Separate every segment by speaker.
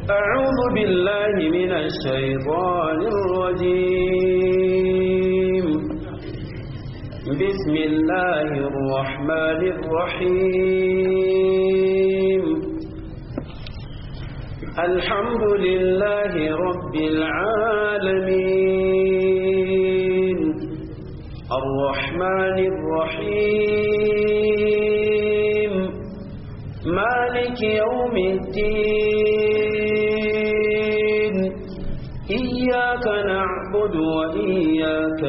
Speaker 1: أعوذ بالله من الشيطان الرجيم بسم الله الرحمن الرحيم الحمد لله رب العالمين الرحمن الرحيم مالك يوم الدين إياك نعبد وإياك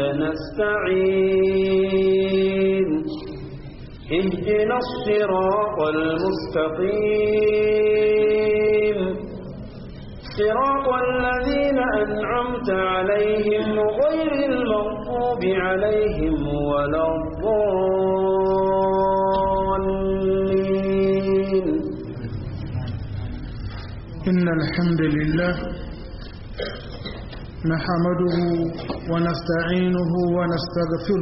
Speaker 1: نستعين اهدنا الصراط المستقيم صراط الذين أنعمت عليهم غير المغضوب عليهم ولا الضالين
Speaker 2: إن الحمد لله نحمده ونستعينه ونستغفره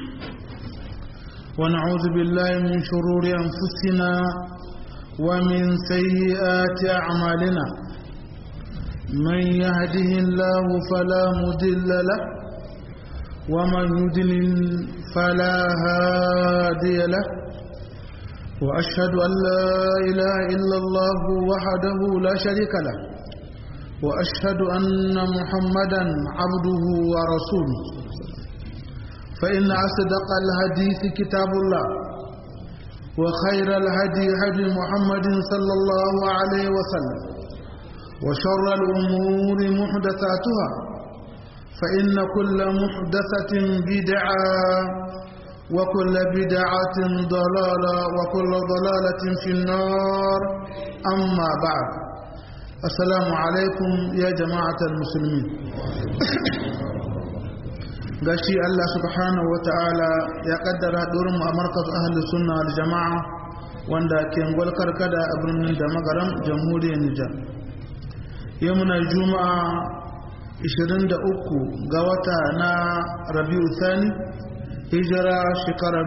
Speaker 2: ونعوذ بالله من شرور أنفسنا ومن سيئات أعمالنا من يهده الله فلا مضل له ومن يضلل فلا هادي له وأشهد أن لا إله إلا الله وحده لا شريك له وأشهد أن محمدا عبده ورسوله فإن أصدق الحديث كتاب الله وخير الهدي هدي محمد صلى الله عليه وسلم وشر الأمور محدثاتها فإن كل محدثة بدعة وكل بدعة ضلالة وكل ضلالة في النار أما بعد السلام عليكم يا جماعة المسلمين gashi Allah subhanahu wata'ala ya kaddara haɗurin mu a markaz ahli sunna wal jama'a wanda ke ngwal karkada a birnin da magaram jamhuriyar Nijar yau muna juma'a 23 ga wata na Rabiu Thani hijira shekara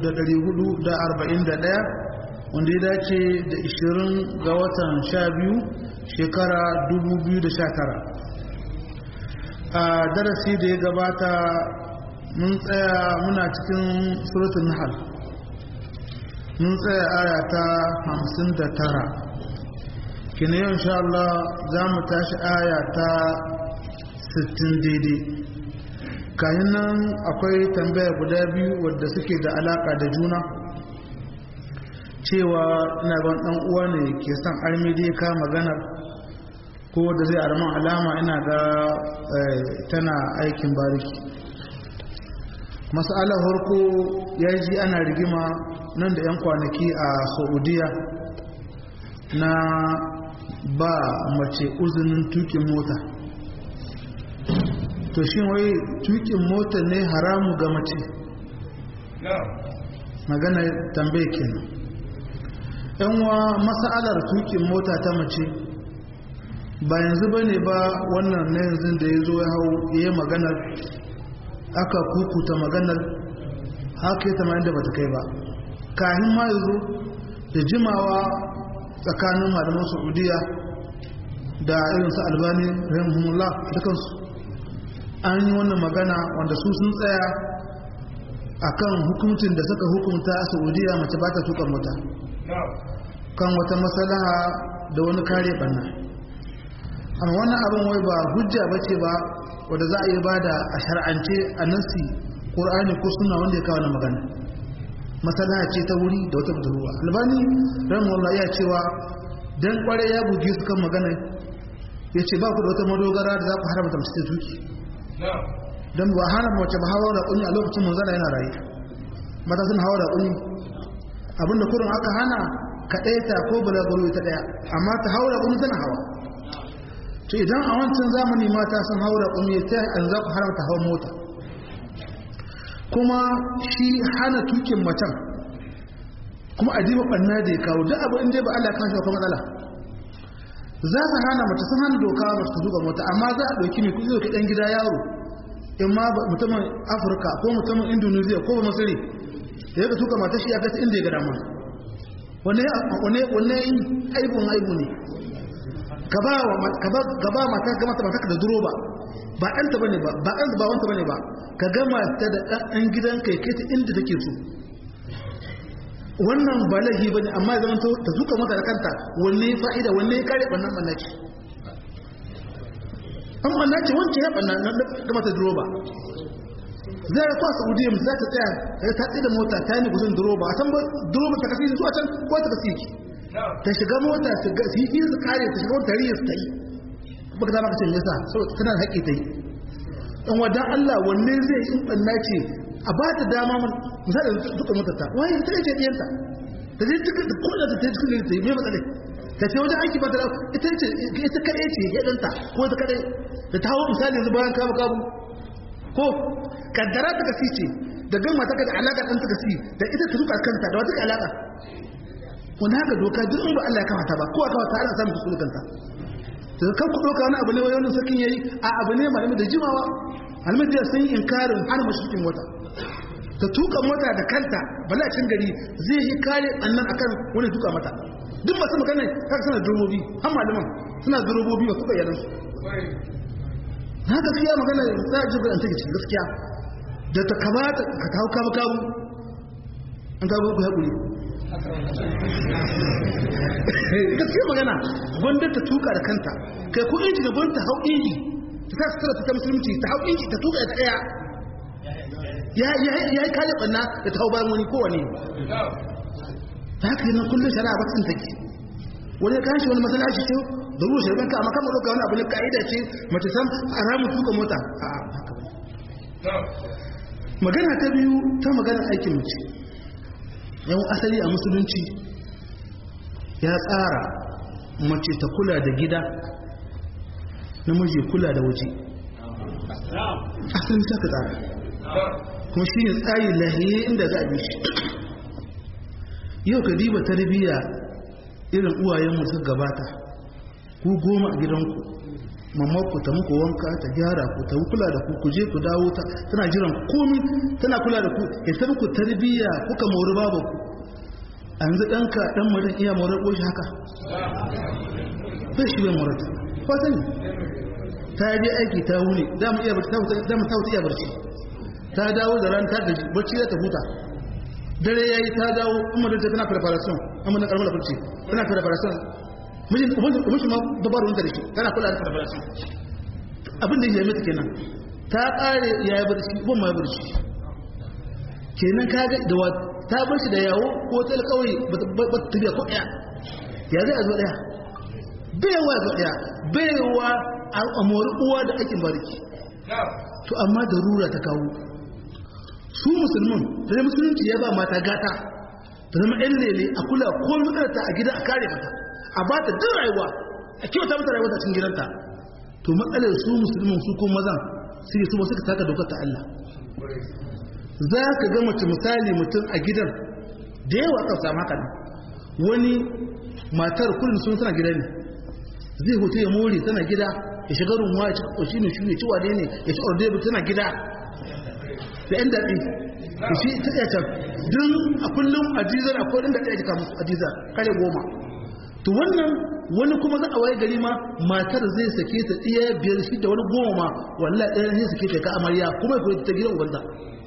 Speaker 2: 1441 wanda ya dace da 20 ga watan 12 shekara 2019 a darasi da ya gabata mun tsaya muna cikin surutun nahal mun tsaya aya ta 59 kina yau insha Allah za mu tashi aya ta 60 daidai kayan nan akwai tambaya guda biyu wadda suke da alaka da juna cewa ina ban dan uwa ne ke son armidi ka maganar ko da zai arman alama ina ga tana aikin bariki masala harko ya ji ana rigima nan da 'yan kwanaki a saudiya na ba mace uzinin tukin mota to shi wai tukin mota ne haramu ga mace magana tambaye kenan yan wa masalar tukin mota ta mace ba yanzu ba ne ba wannan na yanzu da ya zo ya hau ya yi maganar aka kukuta maganar haka ya tamayin da bata kai ba kahin ma yanzu da jimawa tsakanin malaman saudiya da irinsu albani rahimahumullah dukansu an yi wannan magana wanda su sun tsaya akan hukuncin da suka hukunta a saudiya mace ba ta tuka mota kan wata matsalaha da wani kare banna amma wannan abin wai ba hujja ba ce ba wadda za a yi ba da a shar'ance a nasi ƙur'ani ko suna wanda ya kawo na magana matsalaha ce ta wuri da wata budurwa albani rahimahullah ya cewa dan kware ya buge su kan magana ya ce ba ku da wata madogara da za ku haramta mace ta tuki don ba hana mace ba hawa da kunyi a lokacin manzana yana rayu mata sun hawa da kunyi abinda kurin aka hana ka ɗaya ta ko balaguro ta ɗaya amma ta hawa da kunyi tana hawa to idan a wancan zamani mata sun hawa da kunyi ta an za ku haramta hawan mota kuma shi hana tukin macen kuma a diba ɓanna da ya kawo duk abu inda ba Allah kan shi akwai matsala za su hana mace sun hana doka mace ta tuka mota amma za a ɗauki mai kuɗi ɗan gida yaro in ma mutumin afirka ko mutumin indonesia ko ba masiri da ya ka tuka mata shi ya kasa inda ya ga dama wanne yi aibun aibu ne ka ba ka ba mata ga mata mata da duroba ba ɗanta bane ba ba ɗanta ba wanta bane ba ka gama ta da ɗan gidanka ya kai ta inda take so wannan ba laifi ba ne amma zama ta zuka mata da kanta wanne ya fa'ida wanne ya kare ɓannan ɓannaci an ɓannaci wancan ya ɓanna na da mata duroba zai ya kwa saudiya za ta tsaya daga ta tsaye da mota ta yi kusan duroba a can ba duroba ta kasi zuwa can ko ta kasi ki ta shiga mota su yi fiye su kare ta shiga wata riyar ta yi ba ka dama ka ce yasa saboda tana da haƙƙi ta yi dan wadan Allah wanne zai yi ɓannaci a ba ta dama misali duka mutunta wani ta ce ɗiyanta ta je cikin da kuɗa ta ce cikin ta yi mai matsalai ta ce wajen aiki ba ta ita ce ita kaɗai ce ya ɗanta ko ta kaɗai da ta hau misali yanzu bayan kabu kabu ko kaddara ta kasi ce da gama ta da alaƙa ɗan ta kasi da ita ta duka kanta da wata alaƙa wani haka doka duk in ba Allah ya kamata ba ko a kawata ana samun kuskure kanta da kan ku ɗauka wani abu ne wani sakin yayi a abu ne malami da jimawa almajiyar sun yi inkarin hana mashikin wata ta tuka mota da kanta balacin gari zai yi kare annan akan wani tuka mata duk masu magana kaka suna durobobi an malaman suna durobobi ba suka yanar na gaskiya magana za a ji an take cikin gaskiya da ta kamata ka kawo kawo kawo an kawo ku haƙuri gaskiya magana wanda ta tuka da kanta kai ko inji da gwamnati hau inji ta sa sutura ta musulunci ta hau inji ta tuka da tsaya ya yi kayan ɓanna da ta hau bayan wani kowane ta haka yi nan kullum shari'a ba tsin take wani ya kashi wani masalaci ce da ruwa shari'a ka amma kama ɗauka wani abu ne ka'ida ce mace sam a ramin tuka mota a haka ba magana ta biyu ta maganar aikin mace yawon asali a musulunci ya tsara mace ta kula da gida namiji kula da waje asalin ta ka tsara kuma shi ne tsari lahiye inda za a bi shi yau ka diba tarbiyya irin uwayenmu suka gabata ku goma a gidanku mamma ku ta muku wanka ta gyara ku ta kula da ku ku je ku dawo ta tana jiran komi tana kula da ku ya ta muku tarbiyya kuka mori babu ku a yanzu ɗanka ɗan marin iya morar ƙoshi haka bai shi bai morar ta sani ta je aiki ta wuni dama iya barci dama ta wuta iya barci ta dawo da ran ta gaji barci ya ta huta dare ya yi ta dawo kuma da tana preparation amma na karamar barci tana preparation mijin ubin shi ma dabaru wanda da shi tana kula da preparation abin da ya yi mata kenan ta kare ya yi barci ban ma ya barci kenan kaga da wa ta bar shi da yawo ko ta alƙawari ba ta tafiya ko ɗaya ya zai a zo ɗaya baiwa zo ɗaya baiwa a mori uwa da aikin bariki to amma da rura ta kawo su musulmin da musulunci ya ba mata gata ta zama ɗan lele a kula ko makarata a gida a kare mata a ba ta duk rayuwa a kyauta mata rayuwa cikin gidanta to matsalar su musulmin su ko mazan sai su suka taka dokar ta Allah za ka ga mace misali mutum a gidan da yawa kan samu haka wani matar kullum sun suna gida ne zai hoto ya more tana gida ya shiga rumuwa ya cika ƙoshi ne shi ne ciwa ne ya ci ordebu tana gida da yan daɗi da shi ta tsaye can don a kullum ajizar a kodin da ɗaya jika musu ajizar kare goma to wannan wani kuma za a waye gari ma matar zai sake ta ɗaya biyar shi da wani goma ma walla ɗaya zai sake ta ka amarya kuma ya koyi ta gidan ubanta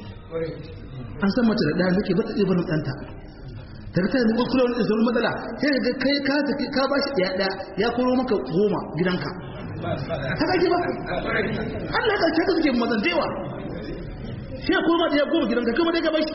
Speaker 2: an san mace da ɗaya nake ba ta ɗaya barin ɗanta ta ta yi nukul kula wani tsoron matsala sai ga kai ka tafi ka ba shi ɗaya ɗaya ya koro maka goma gidanka haka ake ba Allah ka ce ka suke mazan dewa sai ko ma ya goma gidanka kuma dai ka bashi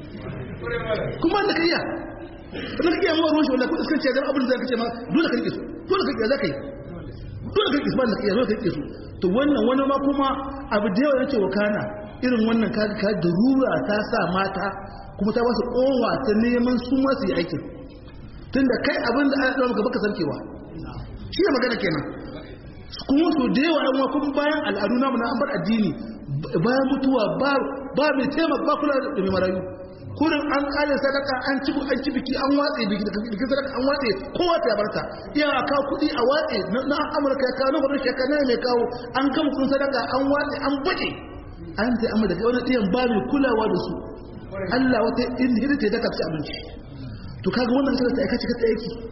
Speaker 2: kuma da kariya kuma kake yawa ruwan shi wallahi ko iskan ce da abin da kace ma dole ka rike su dole ka rike zaka yi dole ka rike su ba da kariya dole ka rike su to wannan wani ma kuma abu da yawa yake wakana irin wannan kaga ka da rura ta sa mata kuma ta wasu kowa ta neman su ma su yi aikin tunda kai abin da ana maka baka sarkewa shi ne magana kenan kuma so da yawa an kuma bayan al'adu namu na an bar addini bayan mutuwa ba ba mai taimaka ba kula da mai marayu kurin an kare sadaka an ci an ci biki an watse biki daga bikin sadaka an watse kowa ta barta iya a kawo kuɗi a watse na amurka ya kawo na gwamnati ya kawo mai kawo an gama kun sadaka an watse an baje an ta amma daga wani ɗiyan ba mai kulawa da su Allah wata inda hidda ta daka ci abinci to kaga wannan sai ta aika cika ta aiki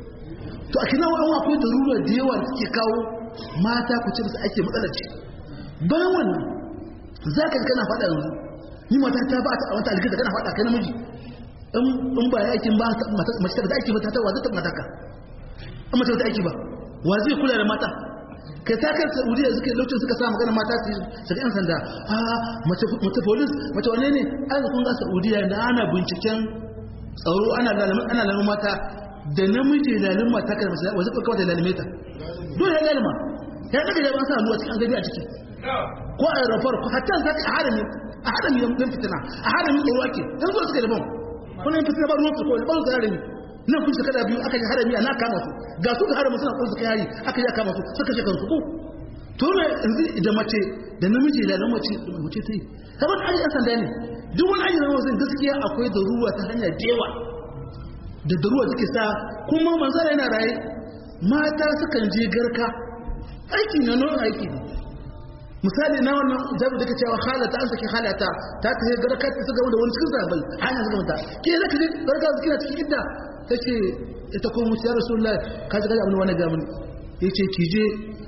Speaker 2: to a kina an akwai darura da yawa da suke kawo mata ku ce musu ake matsalar ce bayan wannan za ka kana faɗa yanzu ni mata ta ba ta wata alƙida kana faɗa kai namiji in ba ya aikin ba mace ta aiki ba ta wa zai taɓa mataka in mace ta aiki ba wa zai kula da mata kai ta kai saudiya suke lokacin suka sa magana mata su shiga yan sanda a mace mace police mace wane ne an kun ga saudiya da ana binciken tsaro ana lalamin ana lalamin mata da namiji lalin mata kan mace wajen kawai da lalime ta dole ya lalima ya daga da ban sa hannu a cikin an gani a ciki ko a aeroport ko hatta za ka harami a harami yan fitina a harami tsoro ake yanzu suka da ban wani yan fitina ba ruwan su ko ba su harami nan kun shekara biyu aka yi harami a na kama su ga su ga harami suna kun suka yari aka yi kama su suka shekan su ko to ne yanzu da mace da namiji da mace da mace ta yi kamar da ayyukan sanda ne duk wani ayyukan wasu gaskiya akwai da ruwa ta hanyar dewa da da ruwa suke sa kuma manzara yana raye mata sukan je garka aiki na nan aiki ne misali na wannan jabi da ke cewa halata an saki halata ta ta yi garka ta su gaba da wani cikin zabai hanyar su gaba ke zaka je garka su kina cikin idda ta ce ita ko musu ya rasu Allah ka ji gaji abin wani gamin ya ce ki je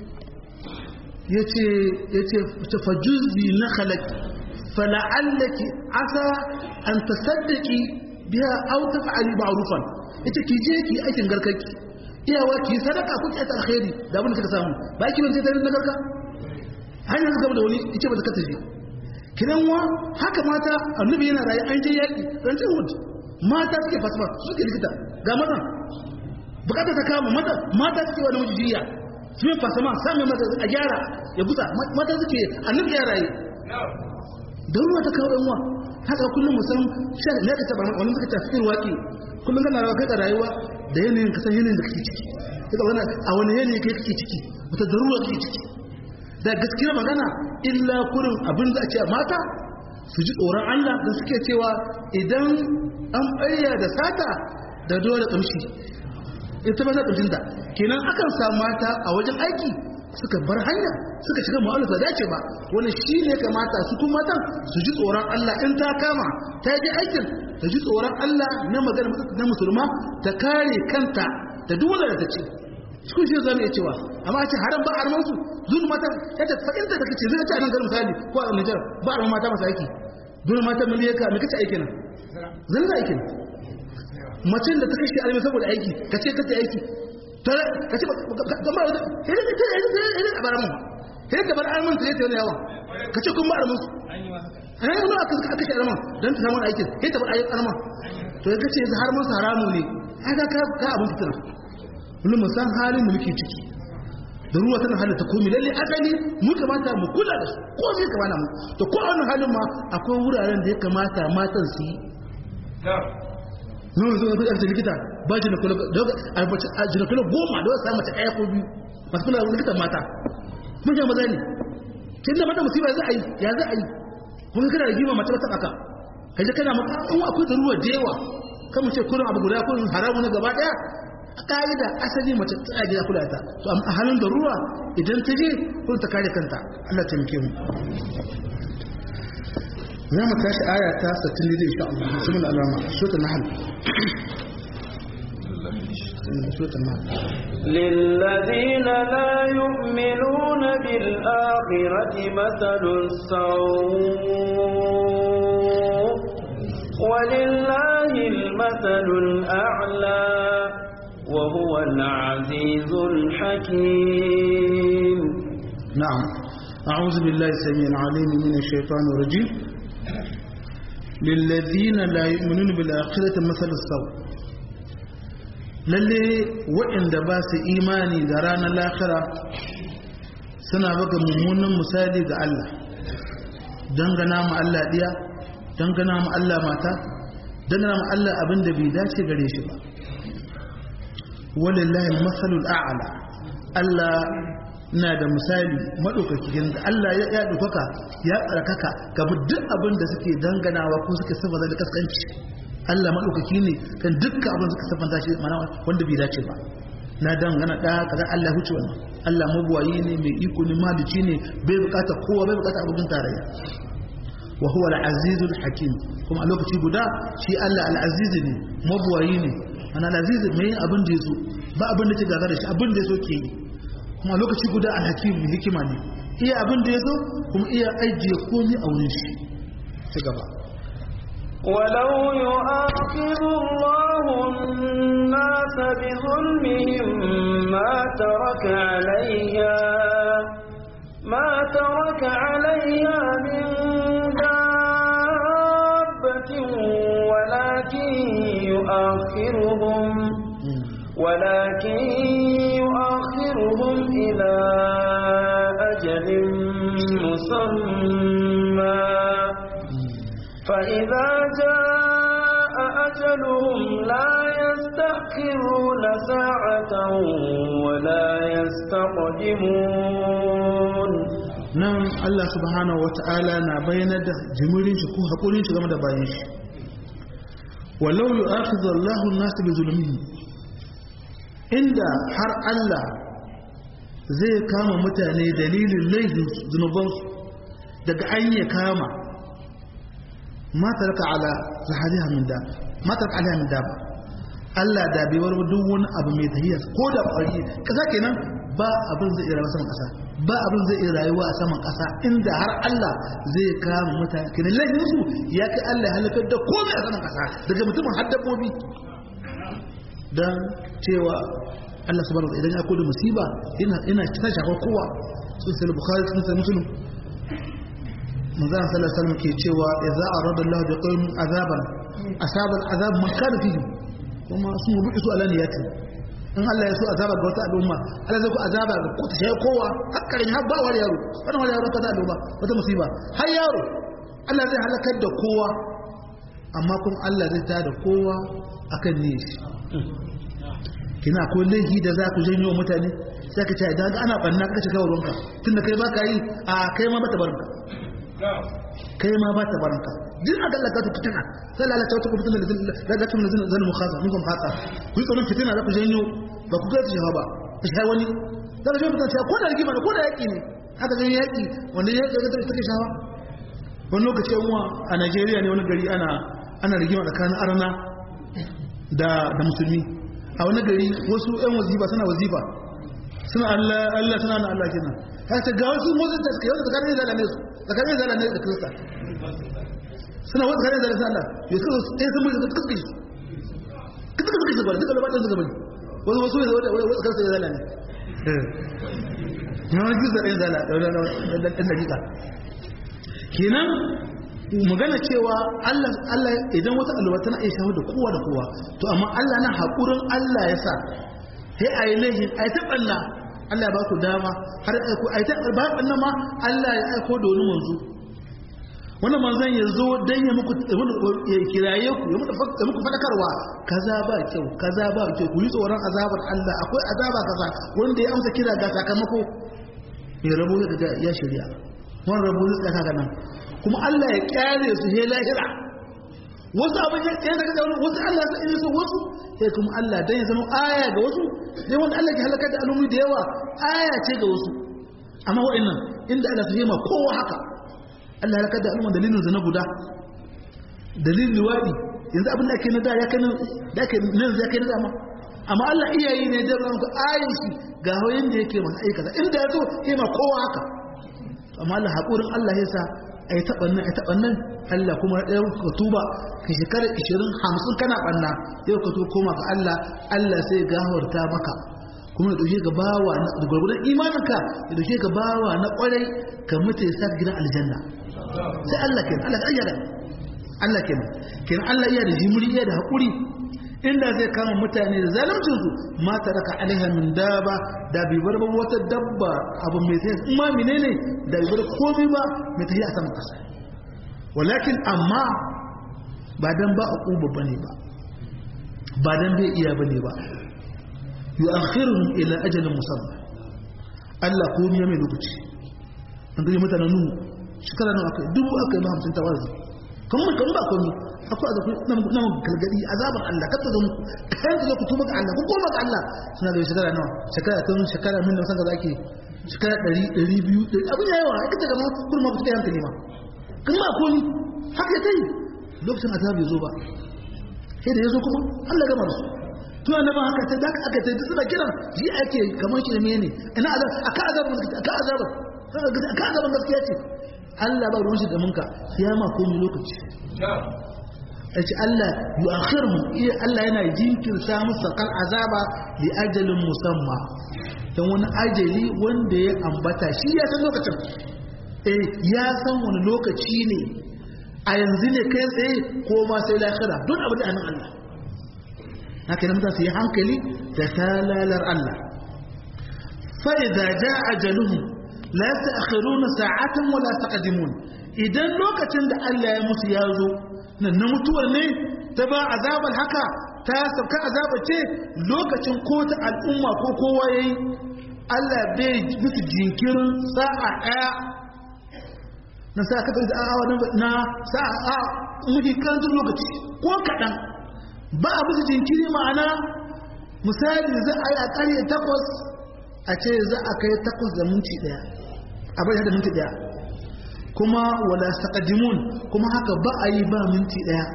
Speaker 2: ya ce ya ce ta fajuzi na halak fala'allaki asa an ta saddaki biya au ta fa'ali ma'rufan ita ki je ki aikin garkarki iyawa ki sadaka ko ki ta alkhairi da abin da kika samu ba ki ban sai ta na garka hanyar su gaba da wani ita ba ta kasa je kiran wa haka mata annabi yana rayu an je yaƙi rancin wood mata suke fasfa suke likita ga mata bukata ta kama mata mata suke wani namiji jiya su yi fasama sami mata a gyara ya gusa mata suke annabi ya rayu da ruwa ta kawo yanwa haka kullum musan shan ne ka taba wani suka tafi waƙi kullum kana rawa kai da rayuwa da yanayin kasan yanayin da kake ciki a wani yanayi kai kake ciki wata da ruwa kake ciki da gaskiyar magana illa kurin abin da ake mata su ji tsoron Allah da suke cewa idan an ɓarya da sata da dole ƙamshi ita ba ta ƙamshinta kenan akan samu mata a wajen aiki suka bar hanya suka shiga ma'aunin da dace ba wani shi ne kamata su kuma matan su ji tsoron Allah in ta kama ta yi aikin ta ji tsoron Allah na magana na musulma ta kare kanta da duk wanda ta ce cikin shi zama iya cewa amma a ce haram ba arman su zuwa mata ya ta fa'inta da kace zai ta nan garin misali ko a Nijar ba arman mata masu aiki zuwa mata miliyaka me kace aikin zan za aikin macen da ta kashe alimi saboda aiki kace kace aiki kace ga ba da hele da ta hele hele a bar mu hele da bar arman ta yace yawa kace kun ba arman su eh wani aka aka kashe arman dan ta samu aikin hele ta bar arman to ya kace har mun haramu ne haka ka ka abun fitina kullum mu san halin da muke ciki da ruwa tana halatta komi lalle asali mu kamata mu kula da su ko sai kamata mu to ko a wannan halin ma akwai wuraren da ya kamata matan su yi nuna zuwa kuɗa likita ba jinakula goma da wasu mace ɗaya ko biyu masu kula da likitan mata mun sha maza ne kin da mata musiba za a yi ya za a yi kuma kana da gima mace ba ta ɓaka kai kana mata an akwai da ruwa da yawa kan mu ce kurin abu guda kurin haramu na gaba ɗaya a ƙa'ida asali mace ta gida kula ta to a halin da ruwa idan ta je kun ta kare kanta Allah ta muke mu za mu tashi aya ta 60 ne insha Allah bismillah alama suratul nahl suratul nahl
Speaker 1: للذين لا يؤمنون بالآخرة مثل السوء ولله المثل الأعلى وهو العزيز الحكيم
Speaker 2: نعم أعوذ بالله السميع العليم من الشيطان الرجيم للذين لا يؤمنون بالآخرة مثل السوء lalle waɗanda ba su imani da ranar lahira suna baka mummunan misali ga Allah dangana ma Allah ɗiya dangana ma Allah mata dangana ma Allah abin da bai dace gare shi ba walillahi masalul a'la Allah na da misali madaukaki da Allah ya ya dukaka ya tsarkaka ga duk abin da suke danganawa ko suke saba da kaskanci Allah madaukaki ne kan dukkan abin da suka saba shi mana wanda bai dace ba na dangana da kaza Allah huce wannan Allah mabuwayi ne mai iko ne malici ne bai bukata kowa bai bukata abin tarayya wa huwa al-azizul hakim kuma a lokaci guda shi Allah al-aziz ne mabuwayi ne ana al-aziz mai abin da yaso ba abin da ke gaza da shi abin da ya so ke yi kuma lokaci guda alhakim mai hikima ne iya abin da ya so kuma iya ajiye komi a wurin shi ci gaba
Speaker 1: ولو يؤاخذ الله الناس بظلمهم ما ترك عليها ما ترك عليها من دابة ولكن يؤخرهم ولكن يؤخرهم إلى أجل مسمى فإذا جاء أجلهم لا يستأخرون ساعة ولا يستقدمون
Speaker 2: nan Allah subhanahu wata'ala na bayyana da jimirin shi ko haƙurin shi game da bayan shi walau yu'akhidhu Allahu an-nas bi zulmihim inda har Allah zai kama mutane dalilin laifin zunubansu daga an ya kama ma taraka ala zahariha min da ma taraka alaiha min da ba Allah da bai warwa duk wani abu mai tahiyya ko da ƙwari kasa kenan ba abin zai iya rayuwa saman ƙasa ba abin zai iya rayuwa a saman ƙasa inda har Allah zai kama mutane kenan laifin su ya kai Allah ya halakar da komai a saman ƙasa daga mutumin har dabbobi dan cewa Allah subhanahu wa ta'ala idan ya koda musiba ina ina ta shafa kowa sun sai bukhari sun sai muslim manzo sallallahu alaihi wasallam ke cewa idza arada Allah bi qaumin azaban asaba al'azab man kana fihi kuma sun rubu su ala niyati in Allah ya so azaba ga wata al'umma Allah zai ku azaba ga ku ta kowa hakkarin har ba wani yaro wannan wani yaro ta da al'umma wata musiba har yaro Allah zai halakar da kowa amma kuma Allah zai tada kowa akan ne shi kina ko laifi da za ku janyo mutane sai ka ce idan ana banna ka shiga wurinka tunda kai ba ka yi a kai ma ba ta barinka kai ma ba ta barinka duk a dallaka ta fitina sai lalata wata kuma fitina da da kuma zan mukhasa mun kuma haka ku yi tsoron fitina za ku janyo ba ku gaji shawa ba ta shi wani za ka janyo fitina ko da rigima ne ko da yaƙi ne haka janyo yaƙi wanda ya ga ta take shawa wani lokaci yan uwa a Najeriya ne wani gari ana ana rigima tsakanin arna da da musulmi a wani gari wasu yan wazifa suna wazifa suna Allah Allah suna na Allah kenan haka ga wasu motsin da suke yau tsakanin zala ne su tsakanin zala ne da kirista suna wasu tsakanin zala sai Allah ya suka sai sun mutu suka suka shi suka suka shi gaba duka labarin suka bari wasu wasu ne wanda wasu kansa ya zala ne na wani kirista ɗin zala da ɗan dakika kenan magana cewa Allah Allah idan wata alwa tana iya shawo da kowa da kowa to amma Allah na haƙurin Allah ya sa sai a yi laifin a yi taɓalla Allah ba ku dama har aiko a yi taɓalla ba ɓanna ma Allah ya aiko da wani manzo wannan manzon ya zo don ya muku ya kiraye ku ya muku faɗakarwa kaza ba kyau kaza ba kyau ku yi tsoron azabar Allah akwai azaba kaza wanda ya amsa kira ga sakamako ya rabu da ya shirya wani rabu zai tsaka nan kuma Allah ya kyale su he lahira wasu abin ya tsaye daga wani wasu Allah sai ne so wasu sai kuma Allah dan ya zama aya ga wasu dai wanda Allah ke halakar da al'ummi da yawa aya ce ga wasu amma wa'annan inda Allah su ma kowa haka Allah halakar da al'umma dalilin zina guda dalilin liwadi yanzu abin da ake na da ya kai da ake nan zai kai na dama amma Allah iyayi ne da ranku ayin shi ga hoyin da yake masa aikata inda ya so ma kowa haka amma Allah haƙurin Allah ya sa a yi taɓannan a taɓannan Allah kuma ɗaya ka tuba ka shekarar ishirin hamsin kana ɓanna yau ka tuba koma ga Allah Allah sai gawarta maka kuma ya ɗauke ka bawa na gwargwadon imaninka ya ɗauke ka bawa na ƙwarai ka mutu ya sa gidan aljanna sai Allah kenan Allah ka ayyana Allah kenan kenan Allah iya da jimuri iya da haƙuri inda zai kama mutane da zalimcinsu ma raka alaiha min daba da bai bar ba wata dabba abu mai tafiya in ma menene da bai bar komai ba mai tafiya a saman kasa walakin amma ba dan ba a ƙuba bane ba ba dan bai iya bane ba yu'akhiruhum ila ajalin musamma Allah komai mai lokaci an gani mutanen nuhu shekara nawa aka dubu aka yi ma hamsin tawazi kan kan ba komai akwai da nan nan galgadi azabar Allah kada zo kan zo ku tuba ga Allah ku koma ga Allah suna da shekara nawa shekara tun shekara min nan sanga zaki shekara 100 200 abin yayi wa kace ga kun ma kuka yanka ne ma kan ba komai haka tai lokacin azab ya zo ba sai da yazo kuma Allah gama su tuna na ba haka ta da aka ta suna kiran ji ake kamar shi ne ne ina azab aka azab aka azab aka azab gaskiya ce Allah ba ruwan shi da munka kiyama ko mu lokaci yace Allah yu'akhiruhum iya Allah yana jinkirta musu kan azaba li ajalin musamma dan wani ajali wanda ya ambata shi ya san lokacin eh ya san wani lokaci ne a yanzu ne kai tsaye ko ma sai lahira don abu da anan Allah haka nan su yi hankali da talalar Allah fa idza jaa ajaluhum la yasta'khiruna sa'atan wa la taqdimun idan lokacin da Allah ya musu ya zo nan na mutuwar ne ta ba azabar haka ta sauka azaba ce lokacin ko ta al'umma ko kowa yayi Allah bai musu jinkirin sa'a daya na sa ka da awa na sa'a muke kantar lokaci ko kaɗan ba a musu jinkiri ma'ana misali za a yi a ƙarye takwas a ce za a kai takwas da minti ɗaya a bai da minti ɗaya kuma wala taqaddimun kuma haka ba a yi ba minti ɗaya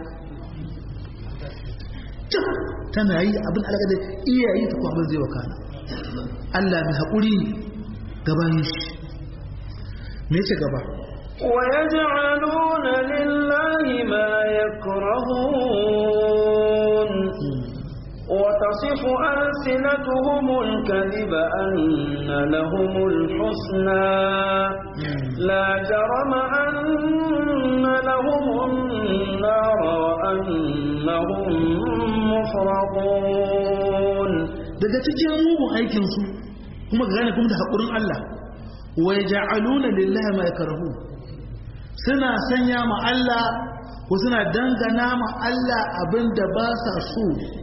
Speaker 2: tana yi abin alaƙa da iyayi ta kuma zai wakana Allah mai haƙuri gabanin shi me ce gaba
Speaker 1: ويجعلون لله ما يكرهون وتصف ألسنتهم الكذب أن لهم الحسنى لا جرم أن لهم النار وأنهم مفرطون
Speaker 2: daga cikin mugun aikinsu kuma gane kuma da haƙurin Allah wa yaj'aluna lillahi ma yakrahu suna sanya ma Allah ko suna dangana ma Allah abinda ba sa so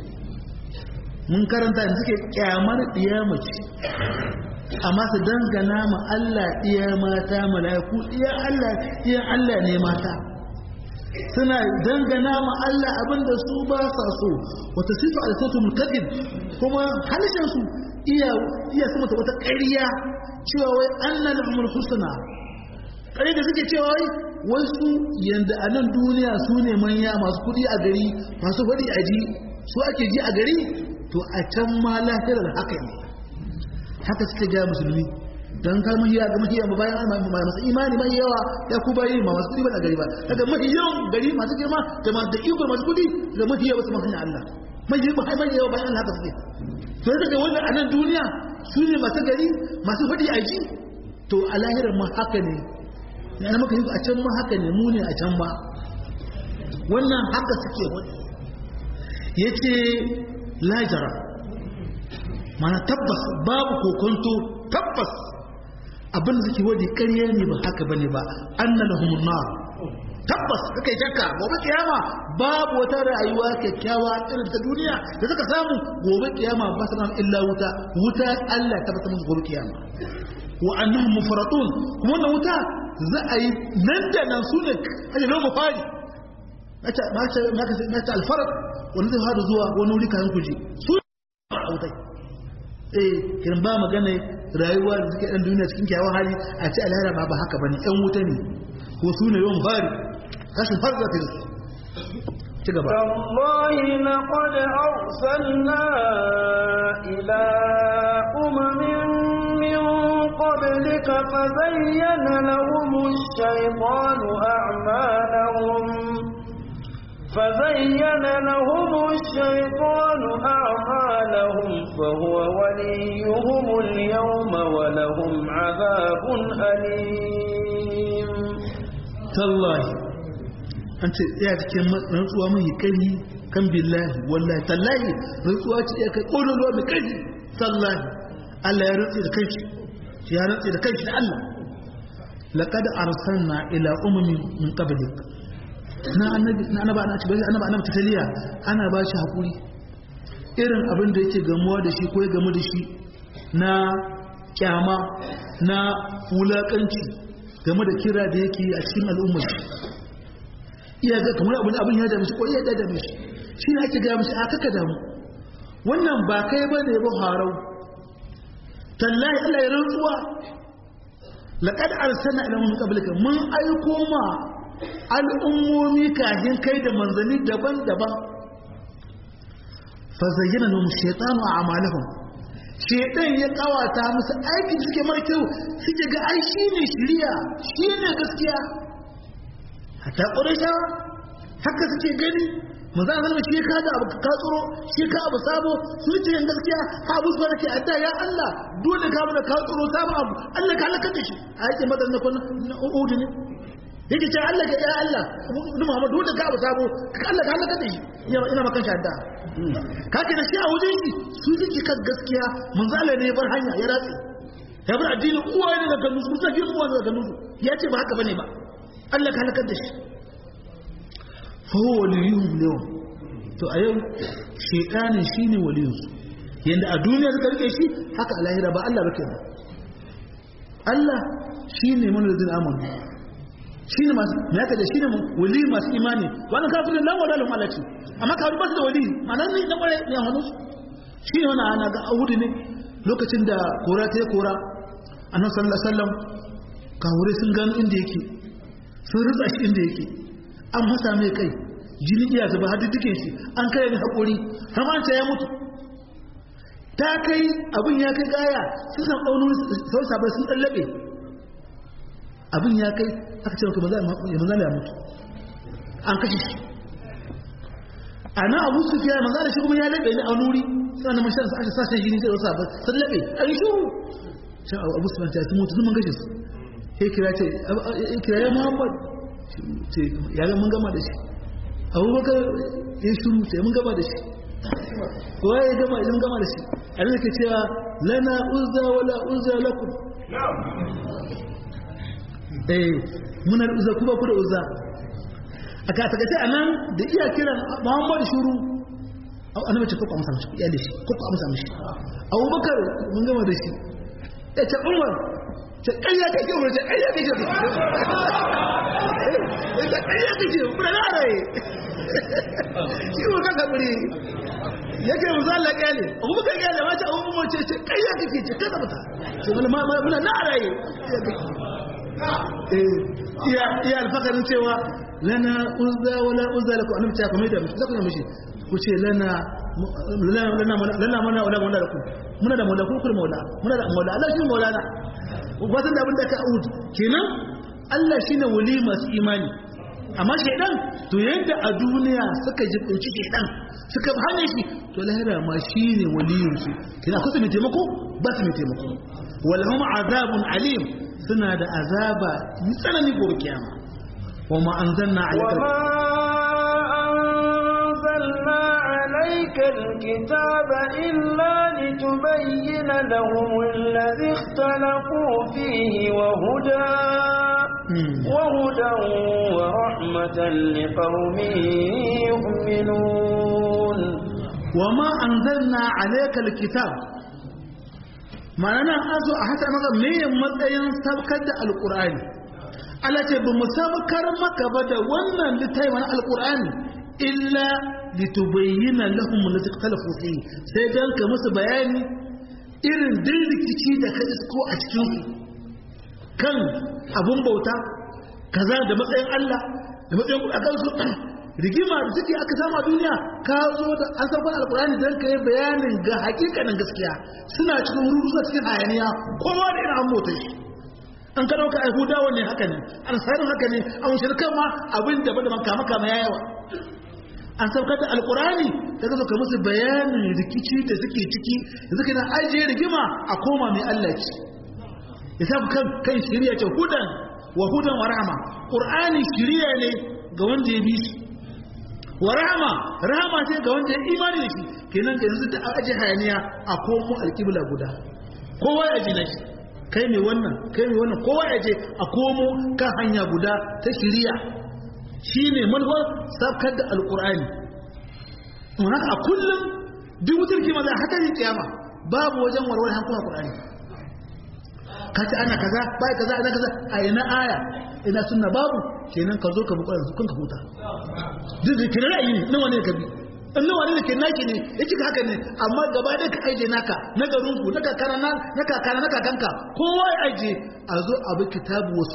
Speaker 2: mun karanta da suke kyamar mace amma su dangana ma Allah iya mata mala'iku iya Allah iya Allah ne mata suna dangana ma Allah abinda su ba sa so wata sifa al-sautu mutaqid kuma halishin su iya iya sama wata ƙarya cewa wai anna lahumul husna ƙarya da suke cewa wai wai su yanda a nan duniya su ne manya masu kuɗi a gari masu faɗi a ji su ake ji a gari to a can ma lahirar haka ne haka suke gaya musulmi don kar mahiya ga mahiya ba bayan masu imani mai yawa ya ku bayi ma masu kudi ba a gari ba daga mahiyan gari masu girma da masu da iko masu kudi da mahiya wasu mahanya Allah mahiya ba mai yawa bayan haka suke to yadda ga wannan a nan duniya su ne masu gari masu fadi a ji to a lahirar ma haka ne yana maka yi a can ma haka ne mu ne a can ba wannan haka suke wani ya ce lajara mana tabbas babu kokonto tabbas abin da suke wadi ƙarya ne ba haka bane ba anna lahumun nar tabbas suka yi shakka gobe kiyama babu wata rayuwa kyakkyawa irin ta duniya da suka samu gobe kiyama ba su illa wuta wuta Allah ta bata musu gobe kiyama wa annahum mufratun kuma wannan wuta za a yi nan da nan su ne aje lomo fari mace mace mace alfarat wani zai fara zuwa wani wuri kayan kuje su a wutai eh kiran ba magana rayuwa da suke dan duniya cikin kyawun hali a ce alhara ba ba haka bane yan wuta ne ko su ne yawan fari kashin farza ta su ci gaba
Speaker 1: والله لقد أرسلنا إلى أمم من قبلك فزين لهم الشيطان أعمالهم فزين لهم الشيطان أعمالهم فهو وليهم اليوم ولهم عذاب أليم
Speaker 2: تالله أنت يا cikin rantsuwa mai kai kan billahi wallahi tallahi rantsuwa ce ya kai kololuwa mai kai tallahi Allah ya rantsi da kai ya rantsi da kai da Allah laqad arsalna ila umamin min qablik na annabi na annaba ana ci bai annaba annaba taliya ana ba shi hakuri irin abin da yake gamuwa da shi ko ya gamu da shi na kyama na wulakanci game da kira da yake a cikin al'ummar iya ga kamar abin abin ya dame shi ko iya da dame shi shi ne ake gaya mishi a kaka damu wannan ba kai ba ne ba harau tallahi Allah ya rantsuwa laqad arsalna ila min qablika mun aiko ma al'ummomi kafin kai da manzanni daban-daban fa zayyana lahum shaytanu a'malahum shaytan ya kawata musu aikin suke mara kyau suke ga ai shine shiriya shine gaskiya hatta quraisha haka suke gani manzo Allah shi ka da abu ka tsoro shi ka abu sabo su ce gaskiya ha abu su barke adda ya Allah dole ka mana ka tsoro sabo abu Allah ka halaka da shi a yake madan na kun udu ne yake ce Allah ka ya Allah ni Muhammad dole ka abu sabo ka Allah ka halaka da shi ina makan shi adda ka ke da shi a wajen shi su suke kan gaskiya manzo Allah ne ya bar hanya ya ratse ya bar addinin uwa ne daga nusu kusa kin uwa daga nusu ya ce ba haka bane ba Allah ka halaka da shi faho waliyuhum yau to a yau shekanin shi ne waliyunsu yadda a duniya suka rike shi haka a lahira ba Allah ba kenan Allah shi ne manazin amonu shi ne masu ya kaje shi ne wali masu imani wannan kafirin lan wada lahum alati amma kafir ba su da wali ma'anar ne na kware ne hannu shi ne wannan ana ga ahudu ne lokacin da kora ta yi kora annabi sallallahu alaihi wasallam kawure sun gano inda yake sun rutsa shi inda yake an masa mai kai jini iya zuba har dukkan shi an kai ni haƙuri har ma ya mutu ta kai abin ya kai gaya sun san ɗaunin sau sabai sun ɗallaɓe abin ya kai aka ce maka maza ya mutu an kashe shi a nan abu su fiya maza da shi kuma ya laɓe ni a nuri suna na mashan sa ake sashen jini sai wasu sabai sun laɓe a yi shuru shan abu su fanta sun mutu sun man gashe su ya kira ce ya kira ya muhammad ce ya mun gama da shi abubakar ya shuru ce mun gama da shi kowa ya gama idan gama da shi a nan ke cewa lana uzza wala uzza lakum eh muna da uzza kuma ku da uzza a ka ta gace anan da iya kiran muhammad shuru annabi ce ko amsa mishi ya da shi ko amsa mishi abubakar mun gama da shi ya ce umar ce ƙarya kake umar ce ƙarya kake ita ƙarya kake umar na rai shi ko kaka buri yake mu zalla kyale abu muka kyale ma ta abu ce ce ƙarya kake ce kada mata ce muna na rai iya iya alfakarin cewa lana uzza wala uzza lakum annabi ta kuma da mishi zakuna mishi ku ce lana lana lana mana wala wala lakum muna da maula kun maula muna da maula Allah shi maulana wasan da abin da ka ud kenan Allah shine wali masu imani amma shaidan to yadda a duniya suka jibinci shaidan suka hane shi to lahira ma shine waliyin su kina kusa mai taimako ba su mai taimako walhum azabun alim suna da azaba yi tsanani gobe kiyama wa ma anzalna alayka
Speaker 1: أنزلنا عليك الكتاب إلا لتبين لهم الذي اختلفوا فيه وهدى وهدى ورحمة لقوم يؤمنون
Speaker 2: وما أنزلنا عليك الكتاب ma'ana an zo a hata maka meyin matsayin sabkar da alkur'ani Allah ce ba mu sabkar maka ba da wannan littafi na alkur'ani illa litubayyana lahum allati ikhtalafu fihi sai dan ka musu bayani irin din rikici da ka isko a cikin su kan abun bauta kaza da matsayin Allah da matsayin a kansu rigima da suke aka samu a duniya ka zo da an san alkurani don ka yi bayanin ga hakikanin gaskiya suna cikin rurusa cikin hayaniya kowa da irin an mota shi an ka dauka ai hudawa ne haka ne an sarin haka ne an shirkan ma abin da bada kama kama ya yawa an saukar da alkurani da ka zo ka musu bayanin rikici da suke ciki da suke na ajiye rigima a koma mai Allah ci ya sa kan kan shirya ce hudan wa hudan wa rahama qur'ani shirya ne ga wanda ya bi shi wa rahama rahama ce ga wanda ya imani da shi kenan ga yanzu ta aje hayaniya a komo alƙibla guda kowa ya ji na shi kai mai wannan kai mai wannan kowa ya je a komo kan hanya guda ta shiriya shine manufar sabkar da alƙur'ani mun haka a kullum duk wutar kima za a hadarin kiyama babu wajen warware hankula ƙur'ani ka ce ana kaza bai kaza ana kaza a ina aya ina sunna babu kenan ka zo ka bukura su kun ka huta duk da kira ra'ayi ne nawa ne ka bi in nawa ne da ke naki ne yake haka ne amma gaba ɗaya ka aije naka na garin ku na kakana na kakana na kakanka kowa ya aije a zo a bi kitabu wa sunna